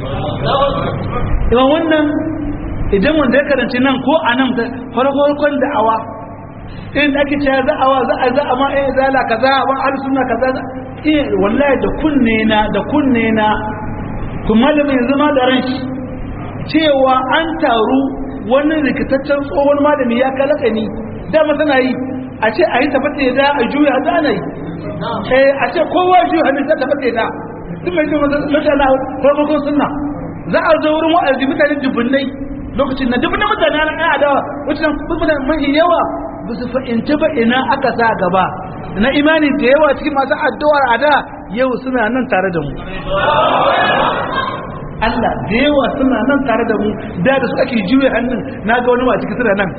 yawan wannan idan wanda ya karanci nan ko a nan farkon da'awa in da ake cewa za'awa za'a za'a ma eh zala kaza wa ahli sunna kaza eh wallahi da kunne na da kunne na kuma malamin yanzu ma da ran shi cewa an taru wani rikitaccen tsohon malami ya kalaka ni dama tana yi a ce a yi tabbata ya da a juya da ana yi a ce kowa juya hannun ta tabbata ya da duk mai jin mutane farkon sunna za a zo wurin wa'azi mutane dubunnai lokacin na dubunnan mutane na ɗaya adawa wacce mutane mafi yawa ba su fahimci ba ina aka sa gaba na imani da yawa cikin masu addu'ar a da yau suna nan tare da mu Allah da yawa suna nan tare da mu da da su ake juya hannun na ga wani ma cikin suna nan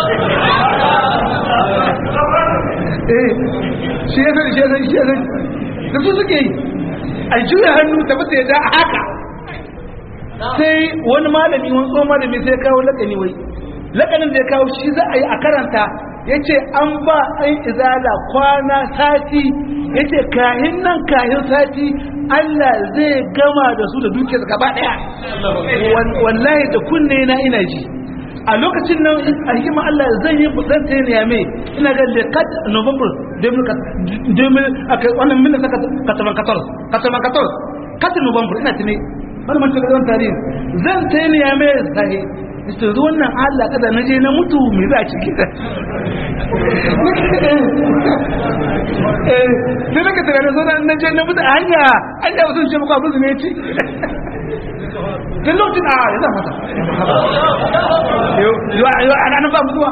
eh shi ya sani shi ya sani shi ya sani da su suke yi a juya hannu ta fata ya da haka sai wani malami wani tsohon malami sai kawo lakani wai lakanin da ya kawo shi za a yi a karanta ya ce an ba an izala kwana sati ya ce kahin nan kahin sati Allah zai gama da su da dukiyar gaba daya wallahi da kunne na ina ji a lokacin nan a hikima Allah zan yi zan ta ne yame ina ga lekat november 2000 aka wannan min saka kataman kator kataman kator katin november ina tune wani mutum da zan tarihi zan ta ne yame sahi ita zuwan nan Allah kada na je na mutu me za a ciki eh sai naka tunanin zo na je na mutu a hanya hanya ba sun ce maka abin ne ci tun lokacin a ya zama mata yau ana nan ba mutuwa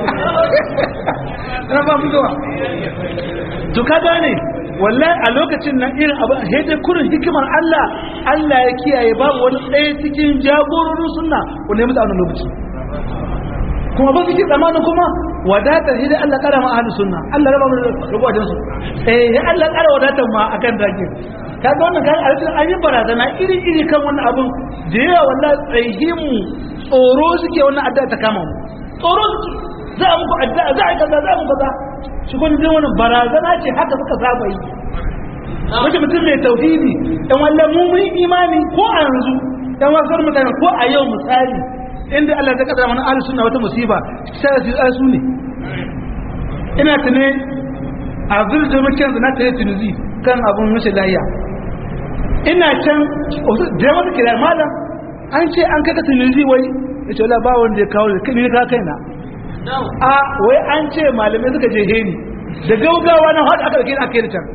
ana ba mutuwa to ka gane wallahi a lokacin nan irin abu a dai kurin hikimar Allah Allah ya kiyaye babu wani ɗaya cikin jagororin sunna wanda ya mutu a wannan lokaci kuma ba su ki tsamanin kuma wadatar hidai Allah kara ma ahlus sunna Allah raba mu rubu wajen su eh ya Allah kara wadatar ma akan dake kaga wannan kai a cikin an yi barazana iri iri kan wannan abun da yawa wallahi tsayimu tsoro suke wannan addu'a ta kama mu tsoro suke za a muku addu'a za a yi kaza za a muku kaza shi kun ji wannan barazana ce haka suka saba yi wace mutum mai tauhidi dan wallan mu mun imani ko a yanzu dan wasu mutane ko a yau misali inda Allah ya kaddara mana ahlus sunna wata musiba sai su su ne ina tune a zurje mukin da na tare tunuzi kan abun mashi layya ina can da wata kira malam an ce an kaka tunuzi wai ya ce wala ba wanda ya kawo da ni ka kaina a wai an ce malamai suka je heni da gaugawa na hada aka dauke aka yi can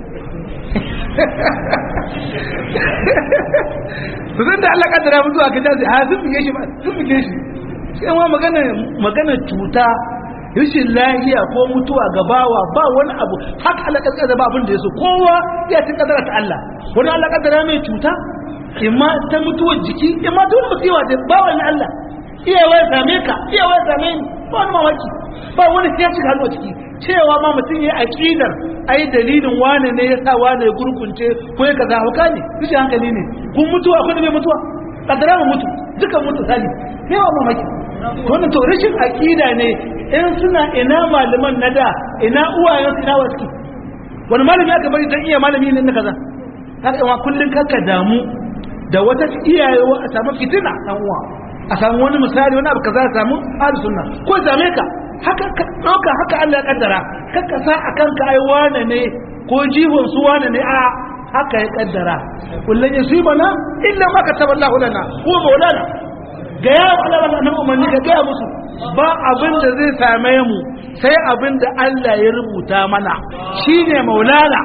to zan da Allah kaddara mu zuwa kan jasi ha sun bige shi ba sun bige shi sai ma magana magana cuta rashin lahiya ko mutuwa gabawa ba wani abu haka Allah kaddara ba abin da yaso kowa ya tin kaddara ta Allah wani Allah kaddara mai cuta imma ta mutuwar jiki imma ta wani musiwa da ba wani Allah iyawa ya same ka iyawa ya same ni ba wani mamaki ba wani ya shiga hannu a ciki cewa ma mutum ya aqidar ai dalilin wane ne ya sa wane ya gurgunce ko ya kaza hauka ne rashin hankali ne kun mutuwa akwai da bai mutuwa kaddara mu mutu dukan mutu sani ne wa mamaki wannan to rashin aqida ne in suna ina malaman na da ina uwayen su ina wasu wani malami aka bari dan iya malami ne na kaza haka yawa kullun kaka damu da wata iyaye a samu fitina dan uwa a samu wani misali wani abu kaza a samu ahlus sunna ko same ka haka ka dauka haka Allah ya kaddara kaka sa akan ka ai wane ne ko jihon su wane ne a haka ya kaddara kullun yusibana illa ma kataballahu lana ko maulana ga ya Allah wannan umarni ka ga musu ba abin da zai same mu sai abin da Allah ya rubuta mana shine maulana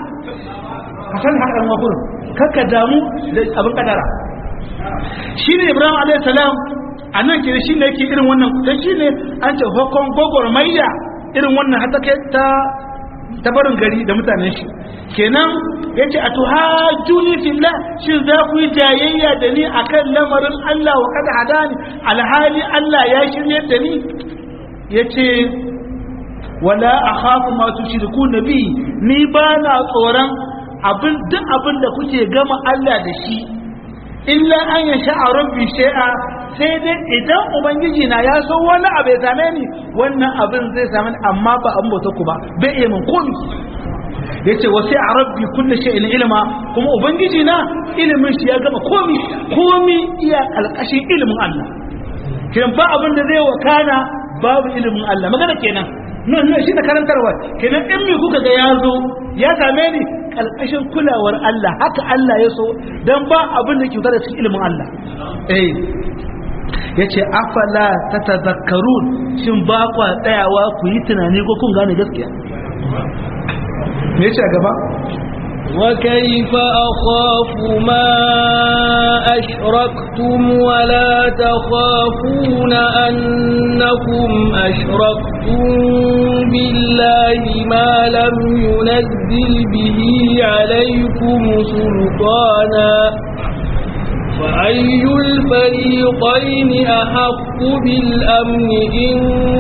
ka san haka ɗan wakurin kakka damu da abin kadara shine Ibrahim alayhi salam a nan ke shi ne yake irin wannan dan shi ne an ce hukun gwagwarmayya irin wannan hata kai ta ta barin gari da mutanen shi kenan yace a tuhajjuni fillah shin za ku yi jayayya da ni akan lamarin Allah wa kada hadani alhali Allah ya shirye da ni yace wala akhafu ma tushriku nabi ni ba na tsoron abin duk abin da kuke gama Allah da shi illa an yasha rabbi shay'a sai dai idan ubangiji na ya so wani abu ya same ni wannan abin zai same ni amma ba an bauta ku ba bai iya min komi yace wa sai rabbi kullu shay'in ilma kuma ubangiji na ilimin shi ya gama komi komi iya alƙashin ilimin Allah kiran ba abin da zai wakana babu ilimin Allah magana kenan nan nan shi da karantarwa kenan in me kuka ga ya zo ya same ni kalkashin kulawar Allah haka Allah ya so dan ba abin da ke da cikin ilimin Allah eh yace afala tatazakkarun shin ba kwa tsayawa ku yi tunani ko kun gane gaskiya me yace a gaba وكيف أخاف ما أشركتم ولا تخافون أنكم أشركتم بالله ما لم ينزل به عليكم سلطانا فأي الفريقين أحق بالأمن إن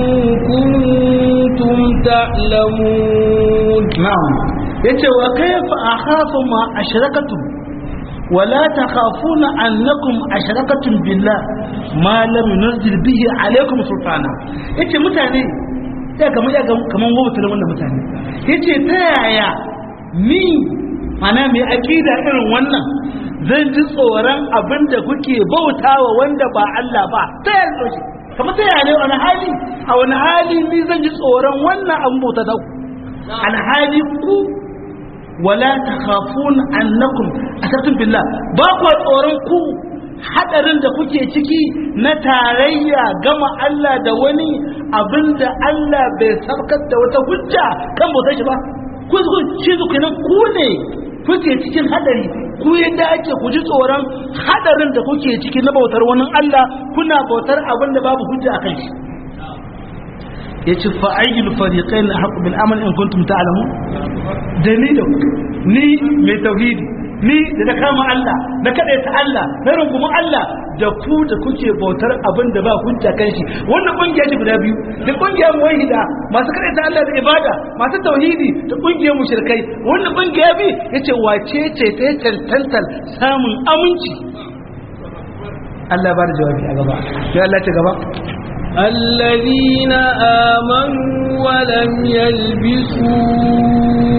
كنتم تعلمون نعم yace wa kayfa akhafu ma ashrakatum wala takhafuna annakum ashrakatum billah ma lam yunzil bihi alaykum sultana yace mutane ya kamar ya kaman wautar wannan mutane yace ta yaya ni mana mai aqida irin wannan zan ji tsoron abinda kuke bautawa wanda ba Allah ba ta yaya shi kamar ta yaya ne wani hali a wani hali ni zan ji tsoron wannan abin bauta da alhali ku wala takhafun annakum asabtum billah ba ku tsoron ku hadarin da kuke ciki na tarayya gama Allah da wani abinda Allah bai sabkar da wata hujja kan bautar shi ba ku ku shi kenan ku ne kuke cikin hadari ku yadda ake ku ji tsoron hadarin da kuke ciki na bautar wani Allah kuna bautar abinda babu hujja akan shi yace fa ayyul fariqain haqqu bil amal in kuntum ta'lamun da ni da ku ni mai tauhidi ni da na kama Allah na kada ta Allah na rungumin Allah da ku da kuke bautar abin da ba hujja kan shi wannan kungiya ce guda biyu da kungiyar muwahhida masu kada ta Allah da ibada masu tauhidi da kungiyar mushrikai wannan kungiya bi yace wace ce ta tantantal samun aminci Allah ya bada jawabi a gaba sai Allah ya gaba الذين آمنوا ولم يلبسوا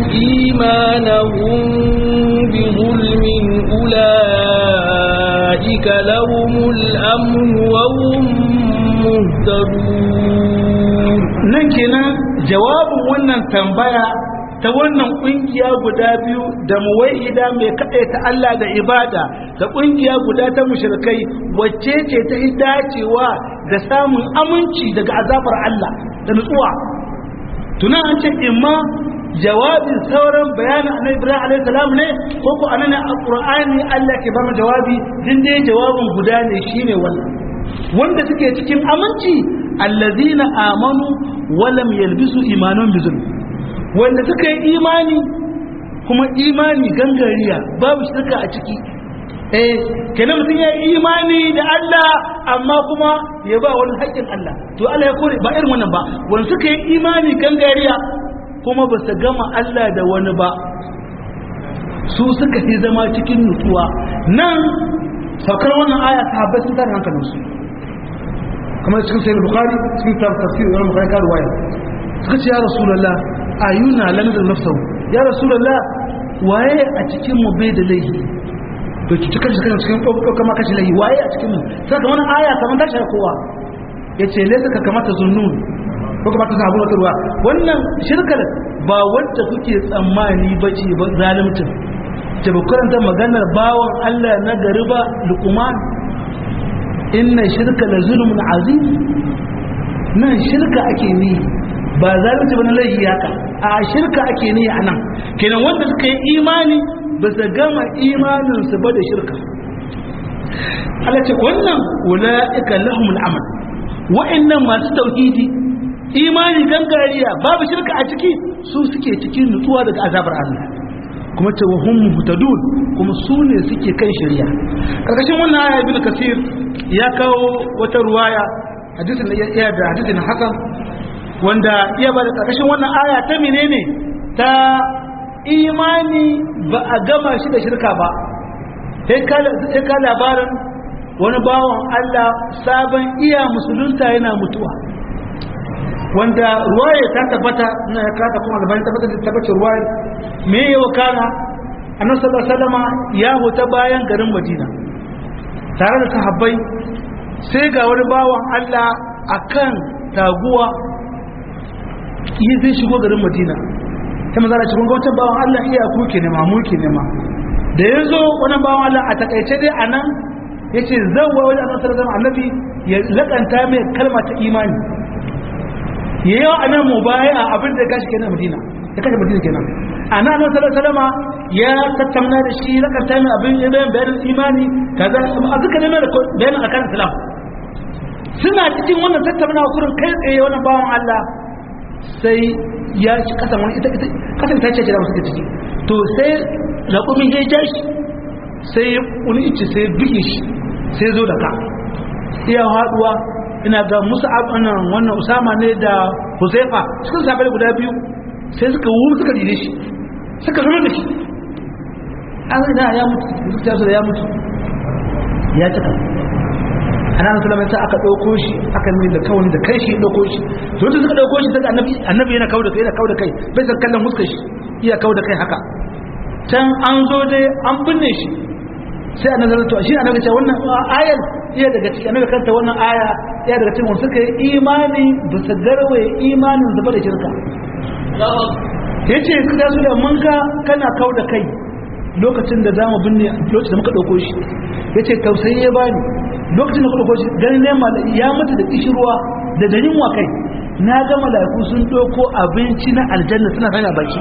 إيمانهم بظلم أولئك أولئك لهم الأمن وهم مهتدون nan kenan jawabin wannan tambaya ta wannan kungiya guda biyu da muwahida mai kaɗai ta Allah da ibada da kungiya guda ta mushrikai wacce ce ta yi dacewa da samun aminci daga azabar Allah da nutsuwa tunan an ce imma jawabin sauran bayanin annabi Ibrahim alaihi salam ne ko ko anan a Qur'ani Allah ke ba mu jawabi din dai jawabin guda ne shine wannan wanda suke cikin aminci allazina amanu walam yalbisu imanan bizulm wanda suka yi imani kuma imani gangariya babu shirka a ciki eh kenan mutum ya yi imani da Allah amma kuma ya ba wani haƙƙin Allah to Allah ya kore ba irin wannan ba wanda suka yi imani gangariya kuma ba su gama Allah da wani ba su suka fi zama cikin nutsuwa nan saukar wannan aya sahabbai sun tare hankalinsu kamar cikin sayi bukari cikin tafsir wani bukari ka ruwaya suka ce ya rasulallah ayuna lam da nafsahu ya rasulallah waye a cikin mu bai da laifi to ki cikin cikin cikin ɗaukar ma kashi laifi waye a cikin mu sai kamar aya kamar tashi kowa ya ce laisa ka kamata zunnun ko kamata ta abu ruwa wannan shirkar ba wadda kuke tsammani ba ce ba zalimcin ta ba karanta maganar bawan Allah na gari ba luqman inna shirka la zulmun azim nan shirka ake ni ba zalunci ba na laifi haka a shirka ake ni a nan kenan wanda suka yi imani ba su gama imanin su ba da shirka Allah ce wannan ula'ika lahumul amal wa'annan masu tauhidi imani gangariya babu shirka a ciki su suke cikin nutsuwa daga azabar Allah kuma ce wa hum muhtadun kuma su ne suke kan shari'a karkashin wannan aya ibn kasir ya kawo wata ruwaya hadisin da ya da hadisin hasan wanda iya ba da karkashin wannan aya ta menene ta imani ba a gama shi da shirka ba sai ka labarin wani bawan Allah sabon iya musulunta yana mutuwa wanda ruwaya ta tabbata na ya kata kuma gabanin tabbatar da tabbacin ruwaya me ya wakana annabi sallallahu alaihi wasallam ya huta bayan garin Madina tare da sahabbai sai ga wani bawan Allah akan taguwa yi zai shigo garin Madina ta manzara cikin gwamnatin bawan Allah iya kuke nema muke nema da ya zo wani bawan Allah a takaice dai a nan ya ce zan wa wajen annabi sallallahu alaihi annabi ya lakanta mai kalma ta imani ya yi wa anan mu baya a abin da ya kashi kenan madina ya kashe madina kenan a nan annabi sallallahu alaihi ya tattauna da shi lakanta mai abin ya bayan bayanin imani kaza a duka ne da bayanin akan islam suna cikin wannan tattaunawa kurin kai tsaye wannan bawan Allah sai ya ci kasan wani ita ita kasan ta ce da wasu ciki to sai raƙumin ya ja shi sai wani ice sai buge shi sai zo da ka iya haɗuwa ina ga musu abinan wannan usama ne da huzaifa suka sabai guda biyu sai suka wu suka dide shi suka zama da shi an zai ya mutu ya ya mutu ya cika ana nan sallama sai aka dauko shi aka mai da kawai da kai shi ya dauko shi to wanda suka dauko shi daga annabi annabi yana kawo da kai yana kawo da kai bai san kallon muskar shi iya kawo da kai haka can an zo dai an binne shi sai annabi to shi annabi ce wannan ayar iya daga cikin annabi kanta wannan aya iya daga cikin wanda suka yi imani da su garwaye imanin zuba da shirka yace kada su da mun ga kana kawo da kai lokacin da zamu binne lokacin da muka dauko shi yace tausayi ya bani lokacin da kuka shi ganin ne ya mutu da kishirwa da da yunwa kai na ga mala'iku sun doko abinci na aljanna suna sanya baki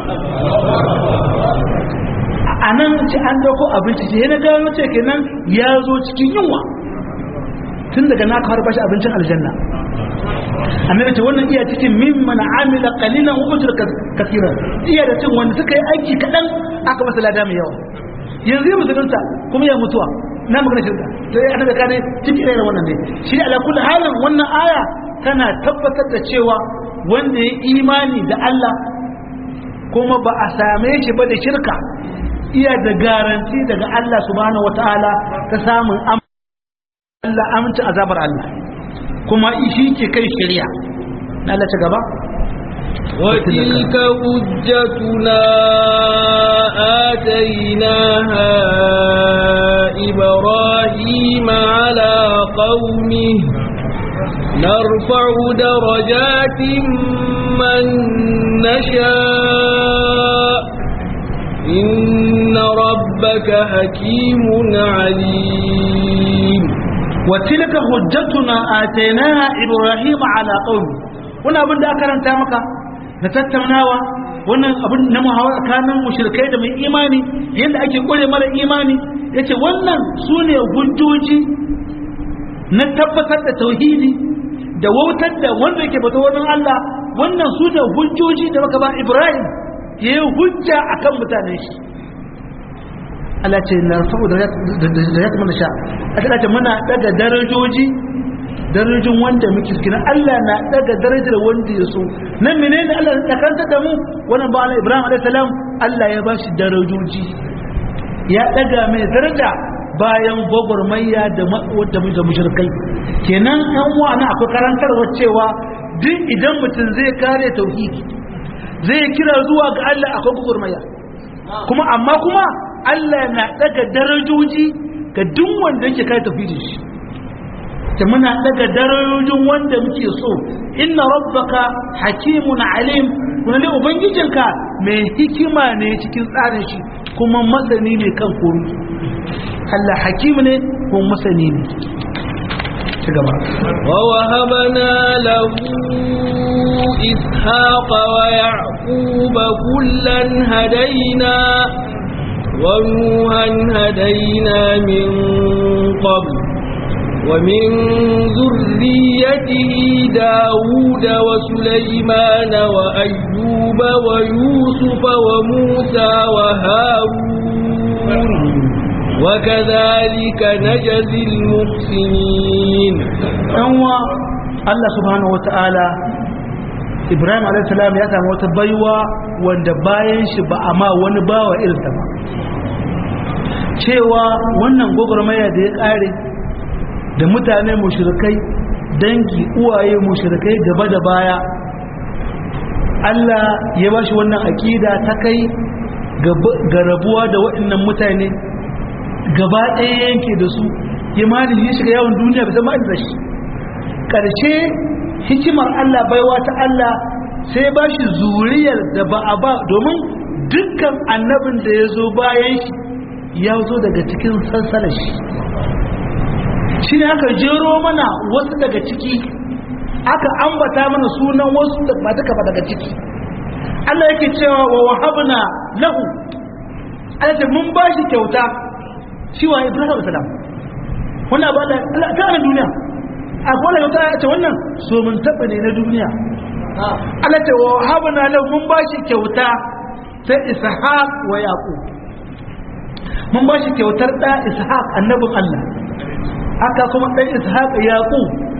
a nan ci an doko abinci ce na gano ce kenan ya zo cikin yunwa tun daga na kawar bashi abincin aljanna annabi ce wannan iya cikin mimman amila qalilan wa ujra kaseeran iya da cin wanda suka yi aiki kadan aka masa lada mai yawa yanzu ya musulunta kuma ya mutuwa na magana shirka to ya annabi kane cikin irin wannan ne shi ala kulli halin wannan aya tana tabbatar da cewa wanda ya imani da Allah kuma ba a same shi ba da shirka iya da garanti daga Allah subhanahu wataala ta samun Allah amince azabar Allah kuma shi ke kai shari'a na Allah ta gaba وتلك حجتنا آتيناها إبراهيم نرفع درجات من نشاء إن ربك حكيم عليم وتلك حجتنا آتيناها إبراهيم على قومه wannan abin da aka karanta maka na tattaunawa wannan abin na muhawara tsakanin mushrikai da mai imani yadda ake kore mara imani yace wannan sune hujjoji na tabbatar da tauhidi da wautar da wanda yake bata wannan Allah wannan su da hujjoji da maka ba Ibrahim ya yi hujja akan mutanen shi Allah ce na rafu da ya kuma sha a ce muna daga darajoji darajin wanda muke kina Allah na daga darajar wanda ya so nan menene Allah ya karanta da mu wannan ba Allah Ibrahim alaihi salam Allah ya bashi darajoji ya daga mai daraja bayan gwagwarmayya da wadda da mushrikai kenan an wani akwai karantarwa cewa duk idan mutum zai kare tauhidi zai kira zuwa ga Allah akwai gwagwarmayya kuma amma kuma Allah na daga darajoji ga duk wanda yake kare tauhidin shi ta muna daga darajojin wanda muke so inna rabbaka hakimun alim kuma ne ubangijinka mai hikima ne cikin tsarin shi kuma masani ne kan komi Allah hakim ne kuma masani ne ci gaba ووهبنا له إسحاق ويعقوب كلا هدينا ونوحا هدينا من قبل ومن ذريته داود وسليمان وأيوب ويوسف وموسى وهارون وكذلك نجزي المحسنين ɗanwa Allah subhanahu wa ta'ala Ibrahim a.s. ya samu wata baiwa wanda bayan shi ba a ma wani bawa irinta ba cewa wannan gwagwarmaya da ya ƙare da mutane mushrikai dangi uwaye mushrikai gaba da baya Allah ya bashi wannan akida ta kai ga rabuwa da waɗannan mutane gaba ɗaya yanke da su ya malin ya shiga yawon duniya bai zama da shi ƙarshe hikimar Allah baiwa ta Allah sai ba shi zuriyar da ba a ba domin dukkan annabin da ya zo bayan shi ya zo daga cikin sansalar shi shi ne aka jero mana wasu daga ciki aka ambata mana sunan wasu da ba duka ba daga ciki Allah yake cewa wa wahabna lahu Allah ce mun bashi kyauta shi wa Ibrahim salam wannan ba da Allah ta na duniya a kowane kyauta ya ce wannan so mun taba ne na duniya Allah ce wa wahabna lahu mun bashi kyauta ta Ishaq wa Yaqub mun bashi kyautar da Ishaq annabin Allah haka kuma ɗan ishaq yaƙu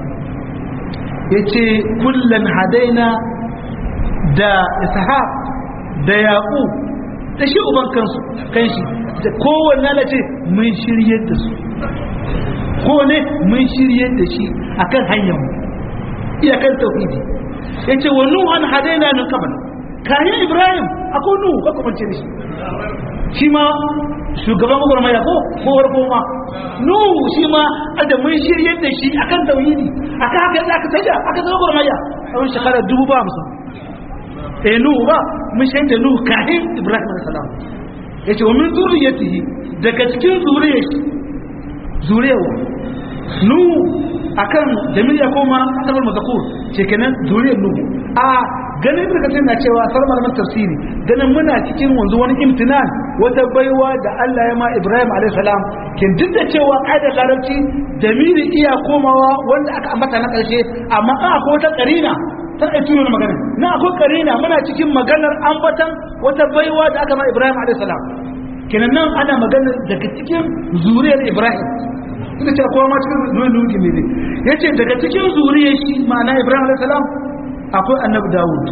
ya ce kullum hadaina da ishaq da yaƙu da shi uban kansu kanshi da kowanne na ce mun shirye da su kowane mun shirye da shi akan hanyar mu iyakan tauhidi ya ce wa nuhan hadaina min kabal kayan ibrahim akwai nuhu ka kuma ce da shi shi ma shugaban gwagwarmaya ko kowar goma nuhu shi ma da mun shirye da shi akan tauhidi akan haka yadda aka tafiya aka zama gwagwarmaya a wani shekara dubu ba musu eh nuhu ba mun shirye da nuhu kahin ibrahim salam ya ce wa min zuriyatihi daga cikin zuriyar shi zuriyarwa nuhu akan jamil ya koma asabar mazakur ce kenan zuriyar nuhu a ganin da kace na cewa sar malaman tafsiri ganin muna cikin wanzu wani imtinan wata baiwa da Allah ya ma Ibrahim alayhi salam kin duk da cewa kaidar larabci damiri iya komawa wanda aka ambata na karshe amma a akwai wata karina ta ɗauki wani magana na akwai karina muna cikin maganar ambatan wata baiwa da aka ma Ibrahim alayhi salam kenan nan ana magana daga cikin zuriyar Ibrahim ina ce kowa ma cikin zuriyar nuki ne yace daga cikin zuriyar shi ma'ana Ibrahim alayhi salam akwai annabi Dawud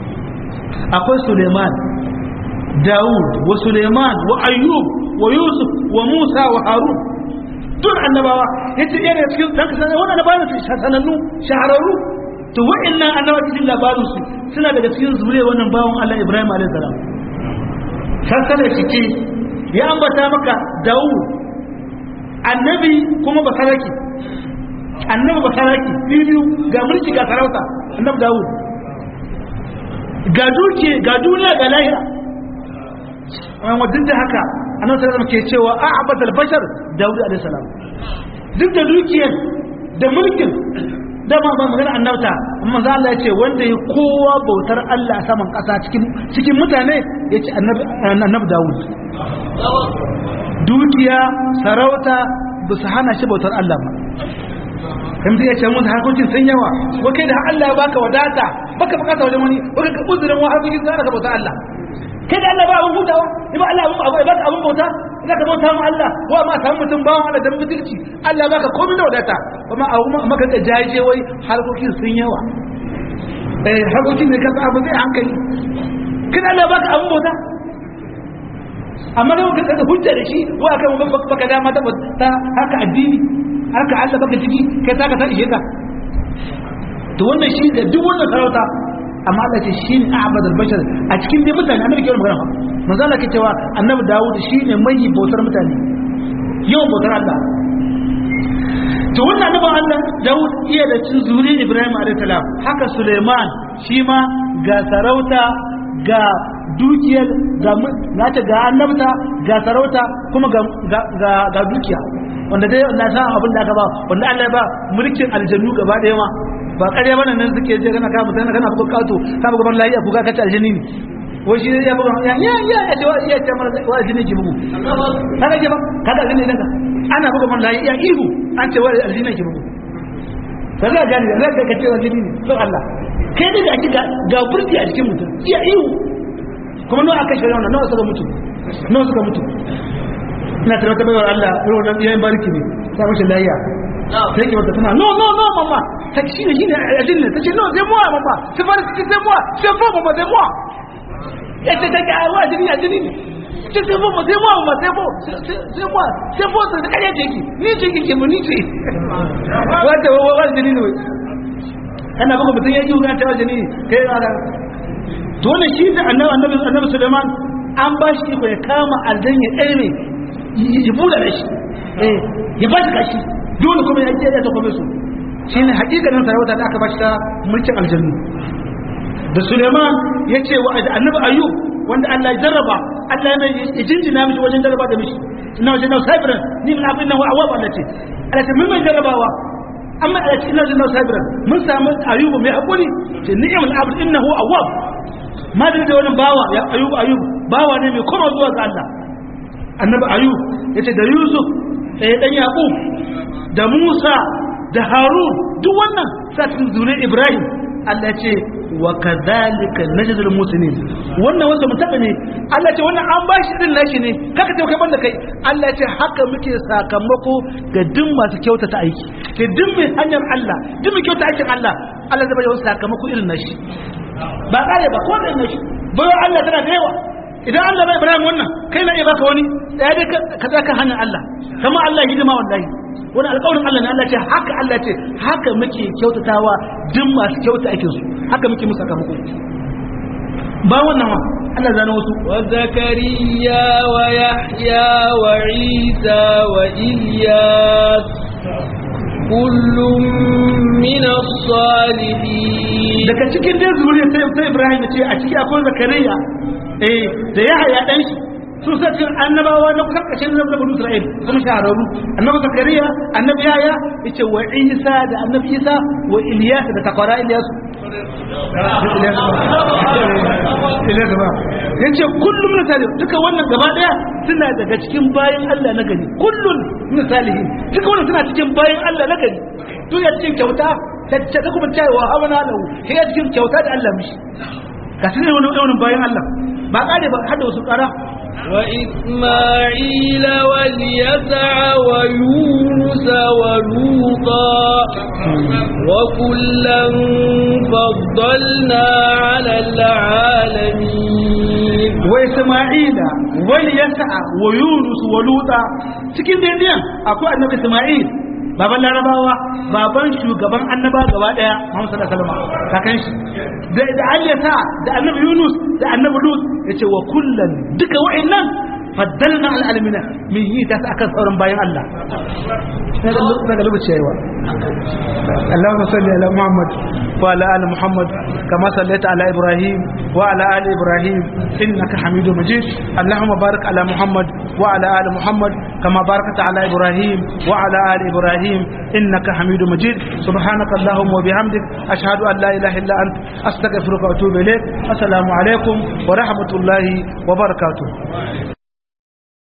akwai Suleiman Dawud wa Suleiman wa Ayyub wa Yusuf wa Musa wa Harun duk annabawa yace yana cikin dan kasan wannan annabawa su sanannu shahararru to wa'annan annabawa cikin labarin su suna daga cikin zuriyar wannan bawon Allah Ibrahim alayhi salam sassana ciki ya ambata maka Dawud annabi kuma basaraki annabi ba saraki biyu ga mulki ga sarauta annabi dawud ga duke ga duniya ga lahira amma duk da haka annabi sallallahu alaihi ke cewa a'bad al-bashar dawud alaihi salam duk da dukiyar da mulkin da ma ba magana annabta amma za Allah ya ce wanda ya kowa bautar Allah a saman kasa cikin cikin mutane ya ce annabi annabi dawud dukiya sarauta ba su hana shi bautar Allah ba kan zai ce mun harkokin sun yawa wa kai da Allah ya baka wadata baka bukata wajen wani baka ka uzurin wa harkokin sun ka bautar Allah kai da Allah ba abun hutawa ba Allah abun abu baka abun bauta ina ka bauta mu Allah wa ma samu mutum bawan Allah da mutunci Allah ya baka komai da wadata kuma a maka da jaje wai harkokin sun yawa eh harkokin ne ka abu zai hankali kai da Allah ya baka abun bauta amma da kuka da hujja da shi wa kan baka dama ta haka addini haka Allah baka ciki kai ta ka ta ishe ka to wannan shi da duk wannan sarauta amma Allah ce shi ne a'badul bashar a cikin dai mutane annabi ke magana manzo Allah ke cewa annabi Dawud shi ne mai bautar mutane yawan bautar Allah to wannan annabi Allah Dawud iya da cin zuri Ibrahim alayhi salam haka Suleiman shi ma ga sarauta ga dukiyar ga nata ga annabta ga sarauta kuma ga ga dukiya wanda dai na san abin da aka ba wanda Allah ya ba mulkin aljannu gaba daya ma ba ƙarya bane nan suke je kana ka mutane kana buga kato ka buga ban lafiya buga ka ta aljanni ne wai shi ya buga ya ya ya ya ce wa ya ce mara wa aljanni ki bugu kaga ke ba kaga aljanni idan ka ana buga ban lafiya ihu an ce wa aljanni ki bugu sai ga gani zai ka ce aljanni ne to Allah kai da ake ga burji a cikin mutum iya ihu kuma nawa aka shirya wannan nawa suka mutu nawa suka mutu ina tare ta bayar Allah irin wannan yayin bariki ne ta mashi layya sai ke wata tana no no no mama ta shi ne shine ajin ne tace no sai muwa mama sai fara cikin sai muwa sai fo mama sai muwa ya ce ta ga wa ajini ajini ne ce sai fo sai muwa mama sai fo sai muwa sai fo sai kariya ce ki ni ce ki ke mu ni ce wata wa wa ajini ne kana buga mutun ya ji ga ta ajini kai ga to wannan shi da annabi annabi annabi Sulaiman an ba shi iko ya kama aljan ya ɗaya ya bula da shi ya ba shi kashi dole kuma ya kiyaye ta kuma su shi ne hakikanin sarauta da aka ba shi ta mulkin aljannu da suleiman ya ce wa annabi ayyub wanda allah ya jarraba allah ya jinjina mishi wajen jarraba da mishi ina wajen nau sabiran ni min abin nan wa awab allah ce allah ce mun mai jarrabawa amma allah ce ina wajen nau sabiran mun samu ayyubu mai haƙuri ce ni'imul abd innahu awwab ma da wani bawa ya ayyubu ayyubu bawa ne mai koma zuwa ga allah annabi ayyub yace da yusuf eh dan yaqub da musa da harun duk wannan sa cikin zuriyar ibrahim Allah ce wa kadhalika najdul muslimin wannan wanda mutaka ne Allah ce wannan an bashi din nashi ne kaka ce kai banda kai Allah ce haka muke sakamako ga duk masu kyautata aiki ke duk mai hanyar Allah duk mai kyautata aikin Allah Allah zai bada sakamako irin nashi ba kare ba ko da nashi bayan Allah tana da yawa idan Allah bai Ibrahim wannan kai na iya baka wani daya dai ka tsaka hannun Allah kama Allah hidima wallahi wani alƙawarin Allah ne Allah ce haka Allah ce haka muke kyautatawa duk masu kyauta aikin su haka muke musu sakamako ba wannan wa Allah zana wasu wa zakariya wa yahya wa isa wa ilyas kullum min as-salihin daga cikin dai zuriya sai Ibrahim ce a ciki akwai zakariya eh da yahya dan shi su sa cikin annabawa na kusan ƙarshen na banu Isra'il kuma shahararru annabi Zakariya annabi Yahya yace wa Isa da annabi Isa wa Ilyas da takwara Ilyas Ilyas ba yace kullum na salihin duka wannan gaba daya suna daga cikin bayan Allah na gani kullun na salihin duka wannan suna cikin bayan Allah na gani duk ya cikin kyauta ta kuma cewa hawana lahu sai ya cikin kyauta da Allah mishi ga su ne wani bayan Allah ba kare ba hada wasu kara وإسماعيل واليسع ويونس ولوطا وكلا فضلنا على العالمين وإسماعيل واليسع ويونس ولوطا cikin daidaiyan akwai annabi Isma'il baban larabawa baban shugaban annaba gaba daya Muhammad sallallahu alaihi wasallam kakan shi da da Alisa da annabi Yunus da annabi Lut yace wa kullan duka wa'annan faddalna al alamina min yi ta akan sauran bayan Allah na ga lokaci yayi wa Allahumma salli ala Muhammad wa ala ali Muhammad kama sallaita ala Ibrahim wa ala ali Ibrahim innaka Hamidum Majid Allahumma barik ala Muhammad wa ala ali Muhammad kama barakta ala Ibrahim wa ala ali Ibrahim innaka Hamidum Majid subhanaka Allahumma wa bihamdik ashhadu an la ilaha illa ant astaghfiruka wa atubu ilayk assalamu alaikum wa rahmatullahi wa barakatuh